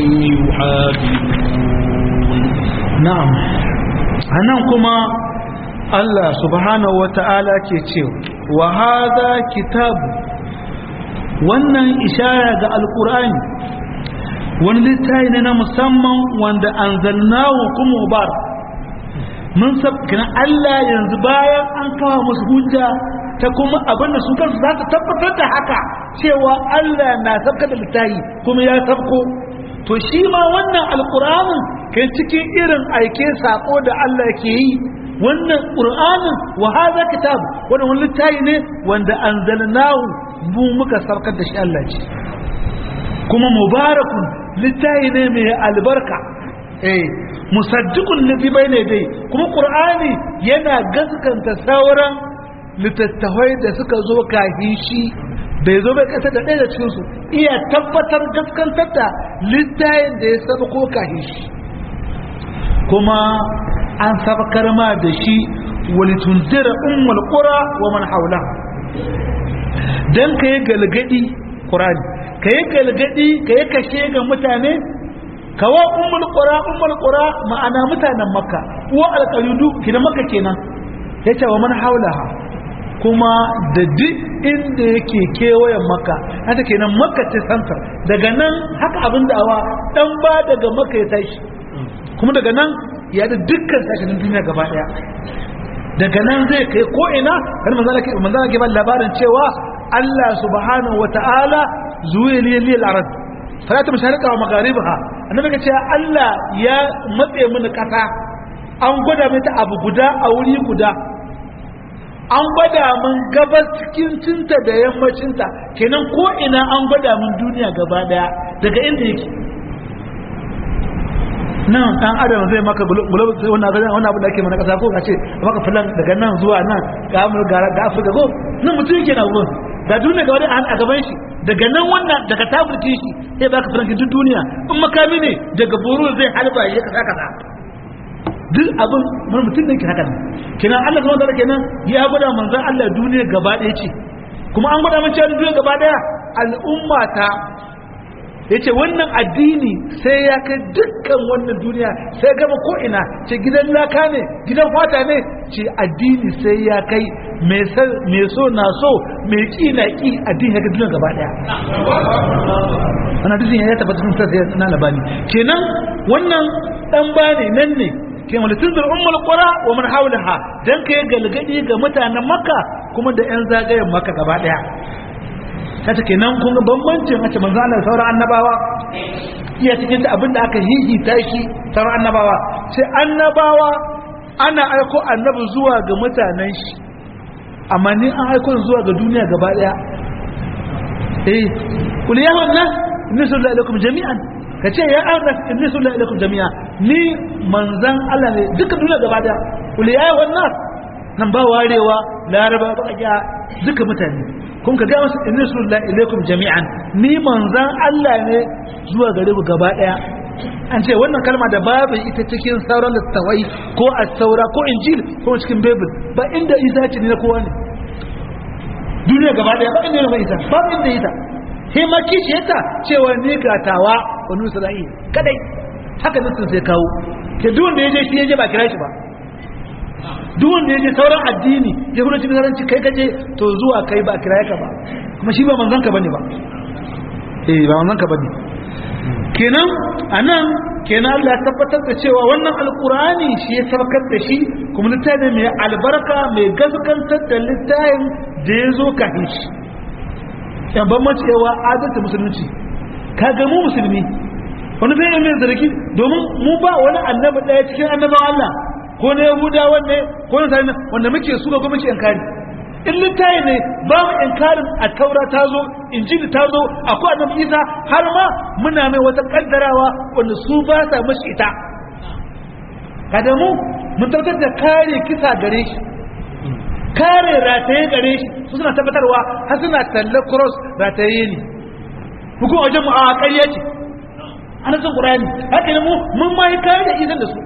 يحافظون نعم هناكما الله سبحانه وتعالى كيتشيو وهذا كتاب wannan ishara ga alkur'ani wani littafi ne na musamman wanda anzalnahu kuma mubarak mun sabkina Allah yanzu bayan an kawo musu hujja ta kuma abin da su kansu za su tabbatar da haka cewa Allah na sabka da littafi kuma ya sabko to shi ma wannan alƙur'anin kai cikin irin aike sako da Allah ke yi wannan ƙur'anin wa hadha kitab wannan wani littafi ne wanda anzalnahu mu muka sabkar da shi Allah ce kuma mubarakun littafi ne mai albarka eh musaddiqun ladhi bayna dai kuma qur'ani yana gaskanta sauran littattafai da suka zo kafin shi bai zo bai kasa da ɗaya da cikin su iya tabbatar gaskantar da littafin da ya saba ko kafin shi kuma an sabakar ma da shi walitunzira ummul qura wa man hawla dan kai galgadi qur'ani kai galgadi kai kashe ga mutane kawa ummul qura ummul qura ma'ana mutanen makka wa alqaludu kina makka kenan yace wa man haulaha kuma da duk inda yake kewayen makka haka kenan makka ce santar daga nan haka abin da awa dan ba daga makka ya tashi kuma daga nan ya da dukkan sashenin duniya gaba daya daga nan zai kai ko ina kan manzala ke manzala ke ba labarin cewa Allah subhanahu wataala zuwa liyal arad salatu masharika wa magharibaha annabi ka ce Allah ya matse mini kasa an gwada mai ta abu guda a wuri guda an gwada min gabas cikin cinta da yammacinta kenan ko ina an gwada min duniya gaba daya daga inda yake nan dan adam zai maka gulob sai wannan ga wannan abu da ake mana kasa ko kace maka filan daga nan zuwa nan ga mu ga ga Afirka ko nan mutum yake na gurin da duniya gaba daya a gaban shi daga nan wannan daga taburki shi sai baka filan duk duniya in makami ne daga buru zai halba ya kasa kasa duk abin mun mutum ne ke haka ne kenan Allah kuma da kenan ya gwada manzon Allah duniya gaba daya ce kuma an gwada mun cewa duniya gaba daya al'umma ta yace wannan addini sai ya kai dukkan wannan duniya sai gama ko ina ce gidan laka ne gidan fata ne ce addini sai ya kai mai so na so mai ki na ki addini ya kai duniya gaba daya wannan addini ya tabbata sun sai na labani kenan wannan dan bane nan ne ke malitin da ummul qura wa man hawlaha dan kai galgadi ga mutanen makka kuma da yan zagayen makka gaba daya kata kenan kun ga bambancin a ce manzo Allah sauran annabawa iya cikin ta abinda aka hihita shi sauran annabawa sai annabawa ana aiko annabi zuwa ga mutanen shi amma ni an aiko zuwa ga duniya gaba daya eh kul ya wannan inni sallallahu alaikum jami'an kace ya arnas inni sallallahu alaikum jami'a ni manzan Allah ne duka duniya gaba daya kul ya wannan nan ba warewa laraba ba ga duka mutane kun ka ga wasu inna sallallahu alaikum jami'an ni manzan Allah ne zuwa gare mu gaba daya an ce wannan kalma da babu ita cikin sauran littawai ko as-saura ko injil ko cikin bible ba inda isa ce ne na kowa ne duniya gaba daya ba inda ne isa ba inda ita sai ma kishi yata cewa ni gatawa wani isra'il kadai haka nan sai kawo ke duk wanda yaje shi yaje ba kira shi ba duk wanda yaje sauran addini ya kuma cikin zaranci kai kaje to zuwa kai ba kira ka ba kuma shi ba manzon ka bane ba eh ba manzon ka bane kenan anan kenan Allah ya tabbatar da cewa wannan alkurani shi ya sabakar da shi kuma littafin mai albarka mai gaskantar da littafin da ya zo kafin shi yan ban macewa adalta musulunci ka ga mu musulmi wani zai yi mai zargi domin mu ba wani annabi ɗaya cikin annaban Allah ko na yahuda wanne ko na sarina wanda muke su ga gwamnati yankari in littafi ne ba mu inkarin a taura ta zo injili ta zo akwai annabi isa har ma muna mai wata kaddarawa wanda su ba sa mashi ita kada mu mun tabbatar da kare kisa gare shi kare rataye gare shi su suna tabbatarwa har suna talle cross rataye ne hukun wajen mu a ƙarya ce ana son ƙurani haka ne mu mun ma yi kare da izin da su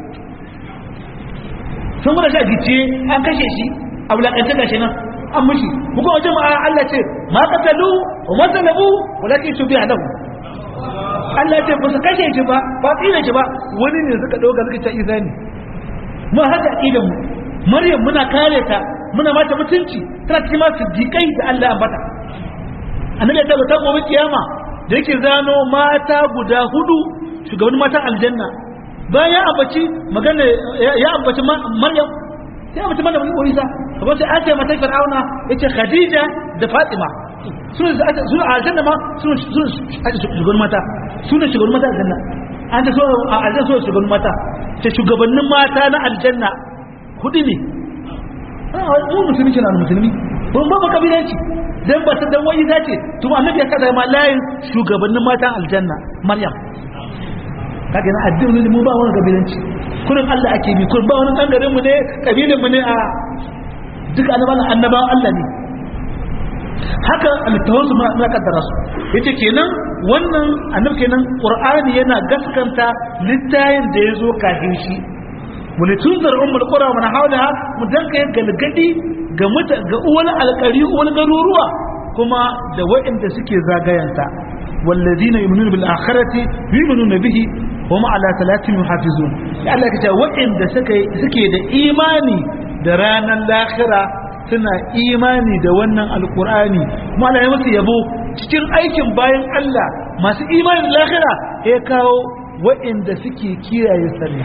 sun gudu shi a gice an kashe shi a wulaƙancin gashi nan an mushi hukun wajen mu a Allah ce ma katalu wa masalabu walakin su biya lahu Allah ce ba su kashe shi ba ba tsira shi ba wani ne suka ɗauka suka ce izani mu haka aƙidan mu Maryam muna kare ta muna mata mutunci tana cikin masu dikai da Allah ya ambata annabi ya tabbata gobe kiyama da yake zano mata guda hudu shugaban matan aljanna bayan ya ambaci magana ya ambaci Maryam ya ambaci Maryam ko Isa kuma sai an ce mata fir'auna yace khadija da fatima su ne su a aljanna ma su ne shugaban mata su ne shugaban mata aljanna an ta so a aljanna so shugaban mata ce shugabannin mata na aljanna hudu ne mu musulmi kenan musulmi ban ba kabilanci dan ba ta dan wani zace to annabi ya kada ma layin shugabannin matan aljanna maryam kaga na addini mu ba wani kabilanci kurin Allah ake bi kurin ba wani bangaren mu ne kabilan mu ne a duka annabawan annabawan Allah ne haka littafin su na kaddara su yace kenan wannan annabi kenan qur'ani yana gaskanta littayin da yazo kafin shi mulitunzar ummul qura wa man hawlaha mu danka yin galgadi ga muta ga uwal alqari uwal garuruwa kuma da waɗanda suke zagayanta والذين يؤمنون بالآخرة يؤمنون به وما على ثلاثهم يحافظون Allah ka ce waɗanda suke da imani da ranar lahira suna imani da wannan alkur'ani kuma Allah ya musu yabo cikin aikin bayan Allah masu imani da lahira ya kawo waɗanda suke kiyaye sallah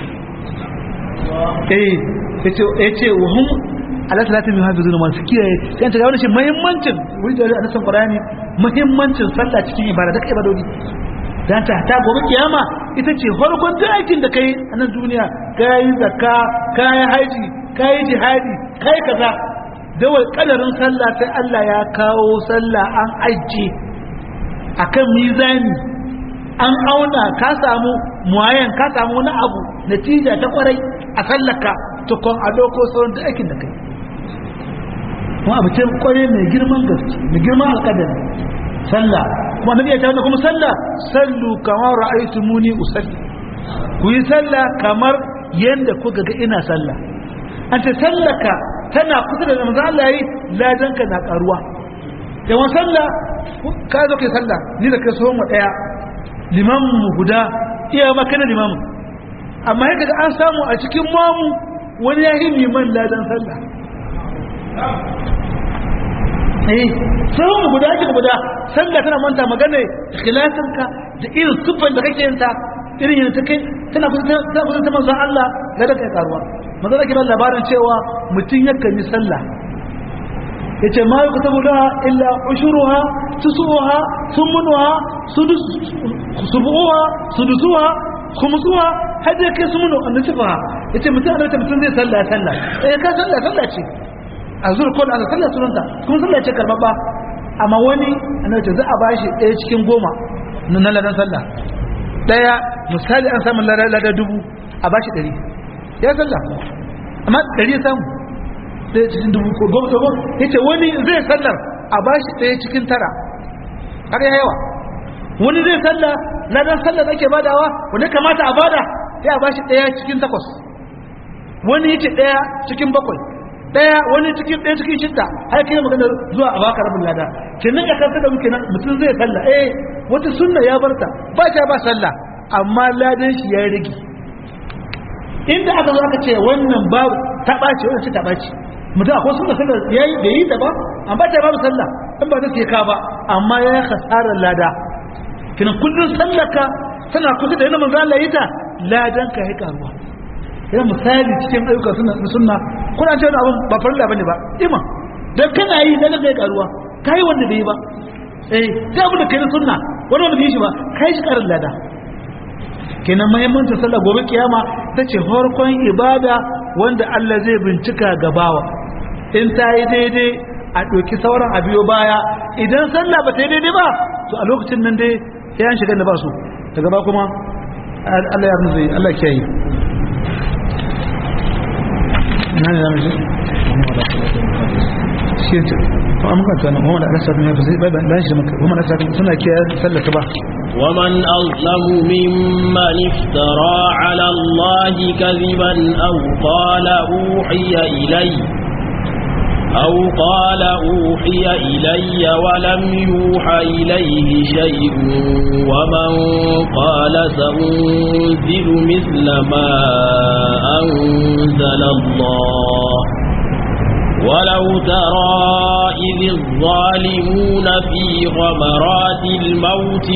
eh yace wa hum ala salatin yuhafizun masu kiyaye kan ta ga wannan shi muhimmancin wuri da Allah san Qur'ani muhimmancin sallah cikin ibada da ibadodi dan ta ta gobe kiyama ita ce farkon duk aikin da kai a nan duniya kai zakka kai haji kai jihadi kai kaza da wai kadarin sallah sai Allah ya kawo sallah an ajiye akan mizani an auna ka samu muwayan ka samu wani abu natija ta kwarai a sallaka tukun a doko sauran da aikin da kai kuma abu ce kwarai mai girman gaske mai girman alkadari sallah kuma nabi ya tabbata kuma sallah sallu kamar ra'aytu muni usalli ku yi sallah kamar yanda kuka ga ina sallah an ce sallaka tana kusa da manzo Allah yi ladanka na karuwa yawan sallah ka zo kai sallah ni da kai so mu daya limamin mu guda iya maka na limamin amma yadda an samu a cikin mamu wani ya yi liman ladan sallah eh sai mu guda ake guda sallah tana manta magana ikhlasinka da irin sufan da kake yanta irin yana ta kai tana kusa tana kusa ta manzon Allah ga da kai karuwa manzon ake ba labarin cewa mutum yakan yi sallah yace ma yuktabu laha illa ushuruha tusuha thumunuha sudus subuha sudusuha khumsuha hada kai sumunu annasifa yace mutum da mutum zai sallah sallah eh ka sallah sallah ce azur ko da sallah sunanta kuma sallah ce karbabba amma wani annabi ce za a bashi ɗaya cikin goma na ladan sallah ɗaya misali an samu ladan dubu a bashi ɗari ya sallah amma ɗari ya samu ɗaya cikin dubu ko goma ko goma ya ce wani zai sallar a bashi ɗaya cikin tara har ya yawa wani zai sallah ladan sallar da ake badawa wani kamata a bada sai a bashi ɗaya cikin takwas wani ya ce ɗaya cikin bakwai ɗaya wani cikin ɗaya cikin shidda har kai magana zuwa a baka rabin lada kenan ya kasa da muke nan mutum zai sallah eh wata sunna ya barta ba ta ba sallah amma ladan shi ya rage inda aka zo aka ce wannan babu ta ɓaci wannan ce ta ɓaci mutum akwai sunna sallah ya yi da yi da ba amma ta babu sallah in ba ta ke ka ba amma ya yi hasarar lada kenan kullum sallaka tana kusa da yana manzo Allah yi ta ladan ka ya karuwa yana misali cikin ayyuka suna sunna kuna ce wani abin ba farilla bane ba ima dan kana yi dan kai karuwa kai wanda bai yi ba eh sai abu da kai na sunna wani wanda bai yi shi ba kai shi karin lada kenan muhimmancin sallah gobe kiyama ta ce farkon ibada wanda Allah zai bincika gabawa in ta yi daidai a ɗauki sauran a biyo baya idan sallah ba ta yi daidai ba to a lokacin nan dai ya shiga da ba su daga ba kuma Allah ya rufe Allah ya yi na ne zamu shi ce to amma kan tana Muhammad Allah sallallahu alaihi wasallam bai ban shi maka Muhammad Allah sallallahu suna kiyaye sallata ba ومن أظلم ممن افترى على الله كذبا أو قال أوحي إلي أو قال أوحي إلي ولم يوحى إليه شيء ومن قال سأنزل مثل ما أنزل الله ولو ترى إذ الظالمون في غمرات الموت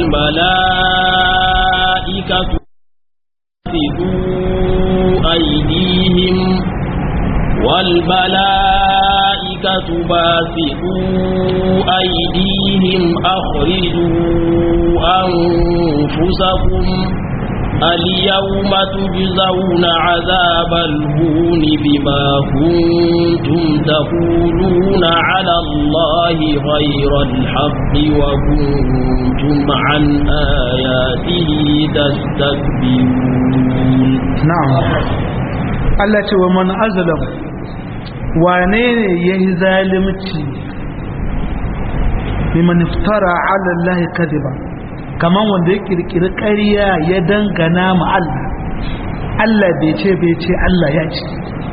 والملائكة أيديهم والملائكة باسطوا أيديهم أخرجوا أنفسكم اليوم تجزون عذاب الهون بما كنتم تقولون على الله غير الحق وكنتم عن آياته تستكبرون na'am Allah ce wa man azlam wane ne yayi zalimci liman iftara ala Allah kadiba kaman wanda ya kirkiri ƙarya ya dangana ma Allah Allah bai ce bai ce Allah ya ce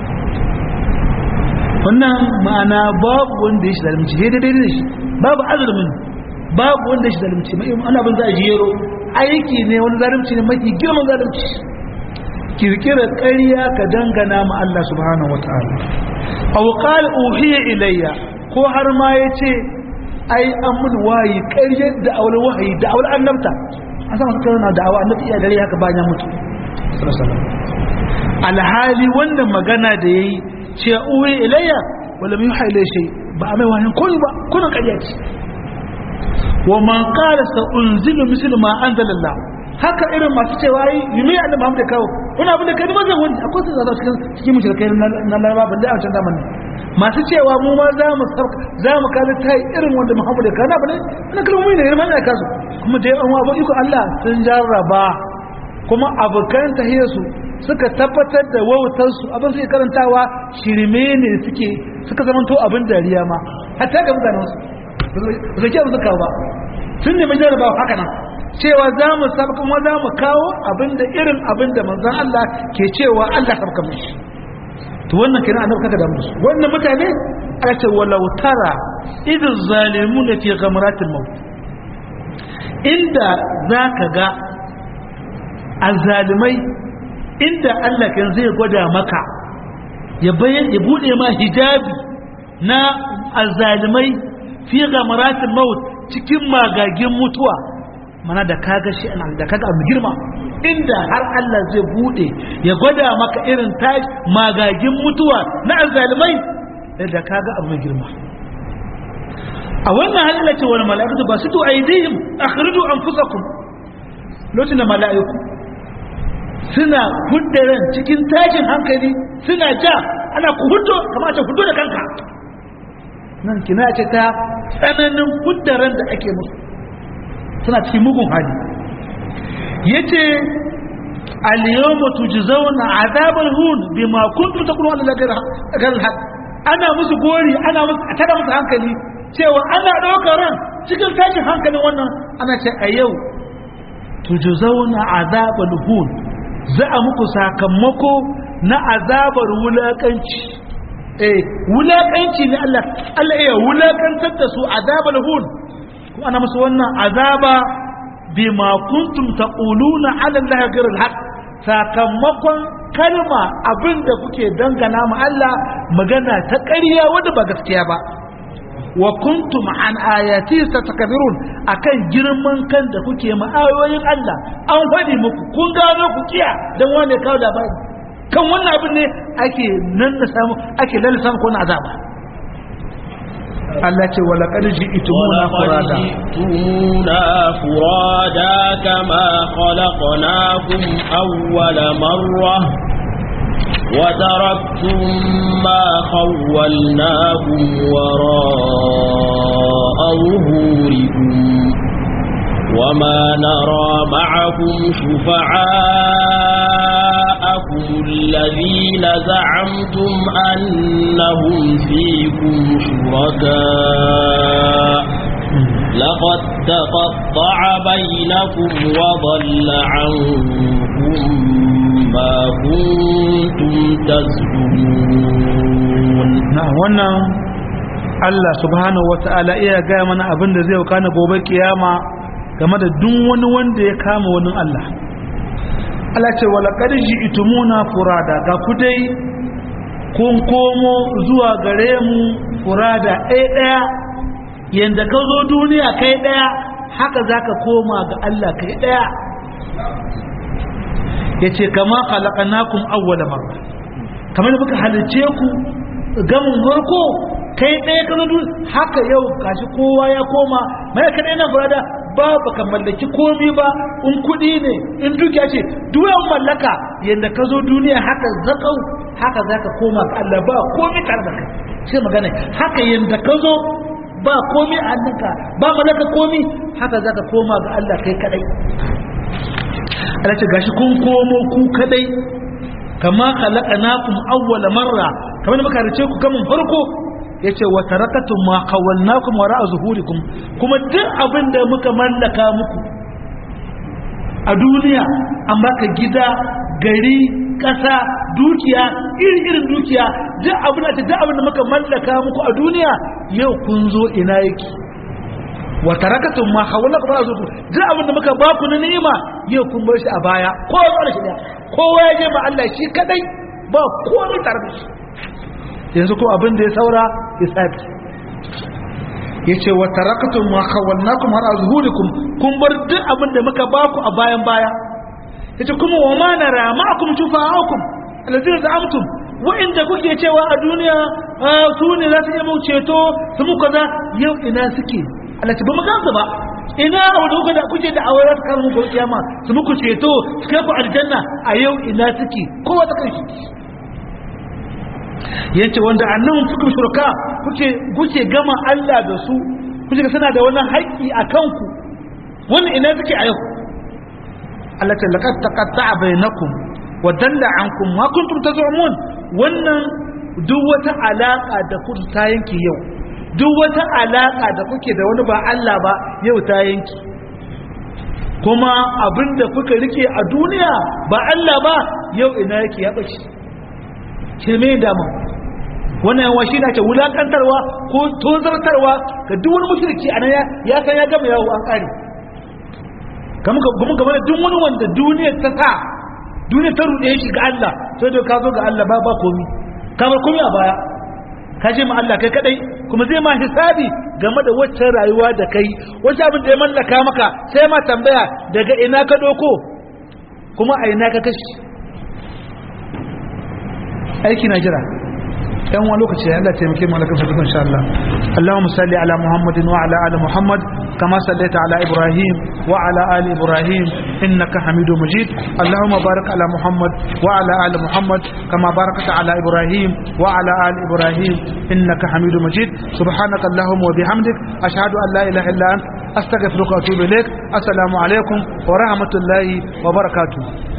wannan ma'ana babu wanda ya shi zalimci daidai daidai da shi babu azlumin babu wanda ya shi zalimci mai ana bin za a jero aiki ne wani zalimci ne mafi girman zalimci kirkirar ƙarya ka dangana ma Allah subhanahu wa ta'ala aw qala uhiya ilayya ko har ma yace ai an mun wayi ƙaryar da aure wahayi da aure annabta an san suka na da'awa annabi iya dare haka bayan ya mutu alhali wannan magana da yayi ce uhiya ilayya wala min yuha ilayya shay ba mai wani koyi ba kuna ƙarya ce wa man qala sa unzilu mislu ma anzalallah haka irin masu cewa yi yumi annabi Muhammad da kawo wani abin da kai ma zan wani akwai su zaba cikin cikin mushrikai na Laraba ban da a can zamani masu cewa mu ma za mu sauka za mu kaza ta irin wanda Muhammad da kana bane na kalmomi ne irin mana kasu kuma da yawan abu iko Allah sun jarraba kuma abokan tahiyar su suka tabbatar da wautar su abin suke karantawa shirme ne suke suka zamanto abin dariya ma hatta ga mutanen su ba su ke ba su kawo ba tun ne mai jarraba haka nan cewa za mu sabka kuma za mu kawo abinda irin abinda manzon Allah ke cewa Allah sabka mishi to wannan kenan annabi kaga da musu wannan mutane aka ce walau tara idh zalimuna fi ghamratil maut inda zaka ga azzalimai inda Allah kan zai gwada maka ya bayyana ya bude ma hijabi na azzalimai fi ghamratil maut cikin magagin mutuwa mana da kaga shi da kaga abu girma inda har Allah zai bude ya gwada maka irin tashi magagin mutuwa na azalimai da kaga abu mai girma a wannan halin ce wani mala'ikatu ba su to aidihim akhridu anfusakum lokacin da mala'iku suna huddaran cikin tashin hankali suna ja ana ku huddo kamar ce huddo da kanka nan kina ce ta tsananin huddaran da ake musu suna cikin mugun hali yace al-yawma tujzauna azabal hun bima kuntum taquluna ala ghayr haq ana musu gori ana musu tada musu hankali cewa ana daukar ran cikin tashin hankalin wannan ana ce a yau tujzauna azabal hun za a muku sakamako na azabar wulakanci eh wulakanci ne Allah Allah ya wulakantar da su azabal hun kuma ana musu wannan azaba bima kuntum taquluna ala allahi ghayr alhaq sakamakon kalma abinda kuke dangana ma Allah magana ta ƙarya wanda ba gaskiya ba wa kuntum an ayati tatakabirun akan girman kan da kuke ma ayoyin Allah an faɗi muku kun gano ku kiya dan wanda kawo labari kan wannan abin ne ake nan da samu ake lalle samu ko na azaba Allah ce wala qad ji'tumuna furada ji'tumuna furada kama khalaqnakum awwala marra wa taraktum ma khawwalnakum wara'a zuhurikum وما نرى معكم شفعاءكم الذين زعمتم أنهم فيكم شركاء لقد تقطع بينكم وضل عنكم ما كنتم تزعمون wannan Allah subhanahu wata'ala iya gaya mana abin da zai kana gobe kiyama game da duk wani wanda ya kama wani Allah Allah ce wala qarji itumuna furada ga ku dai kun komo zuwa gare mu furada ɗaya ɗaya yanda ka zo duniya kai ɗaya haka zaka koma ga Allah kai ɗaya yace kama khalaqnakum awwala marra kamar da muka halice ku gamin farko kai ɗaya ka zo haka yau gashi kowa ya koma mai ka ɗaya na furada ba baka mallaki komi ba in kuɗi ne in dukiya ce duwan mallaka yadda ka zo duniya haka zakau haka za ka koma ga Allah ba komi tare da kai sai magana haka yadda ka zo ba komi a hannunka ba mallaka komi haka za ka koma ga Allah kai kadai Allah ce gashi kun komo ku kadai kama khalaqnakum awwala marra kamar muka rice ku kamun farko yace wa tarakatum ma khawalnakum wara zuhurikum kuma duk abin da muka mallaka muku a duniya an baka gida gari ƙasa dukiya iri irin dukiya duk abin da duk abin da muka mallaka muku a duniya yau kun zo ina yake wa tarakatum ma khawalnakum wara zuhurikum duk abin da muka baku na ni'ima yau kun bar shi a baya kowa da shi kowa ya je ma Allah shi kadai ba komai tare da shi yanzu ko abin da ya saura isabi yace wa taraktum ma khawalnakum har azhurikum kun bar duk abin da muka baku a bayan baya yace kuma wa ma nara ma'akum shufa'akum alladhina za'amtum wa inda kuke cewa a duniya su ne za su yi mu ceto su mu kaza yau ina suke Allah ba mu gansu ba ina wanda kuka da kuke da aure su kan muku kiyama su muku ceto su kai ku aljanna a yau ina suke kowa ta kai yace wanda annan fukum shurka kuke kuke gama Allah da su kuke ga suna da wannan haƙƙi a kanku wannan ina suke a yau Allah ta laqad taqatta'a bainakum wa dalla ankum ma kuntum tazumun wannan duk wata alaka da ku ta yanki yau duk wata alaka da kuke da wani ba Allah ba yau ta yanki kuma abinda kuka rike a duniya ba Allah ba yau ina yake ya bace shirme dama wannan yawa shi na ce wulakantarwa ko tozartarwa ga duk wani mushriki a nan ya san ya gama yawo an kare kuma game da duk wani wanda duniya ta sa duniya ta ruɗe shi ga Allah sai da ka zo ga Allah ba ba komi ka bar komi a baya ka je ma Allah kai kadai kuma zai ma hisabi game da waccan rayuwa da kai wacce abin da ya mallaka maka sai ma tambaya daga ina ka doko kuma a ina ka kashi aiki na jira yan wani lokaci ya Allah taimake mu alakan fatukan insha Allah Allahumma salli ala Muhammadin wa ala ali Muhammad kama sallaita ala Ibrahim wa ala ali Ibrahim innaka Hamidum Majid Allahumma barik ala Muhammad wa ala ali Muhammad kama barakta ala Ibrahim wa ala ali Ibrahim innaka Hamidum Majid subhanaka Allahumma wa bihamdik ashhadu an la ilaha illa anta astaghfiruka wa atubu ilaik assalamu alaikum wa rahmatullahi wa barakatuh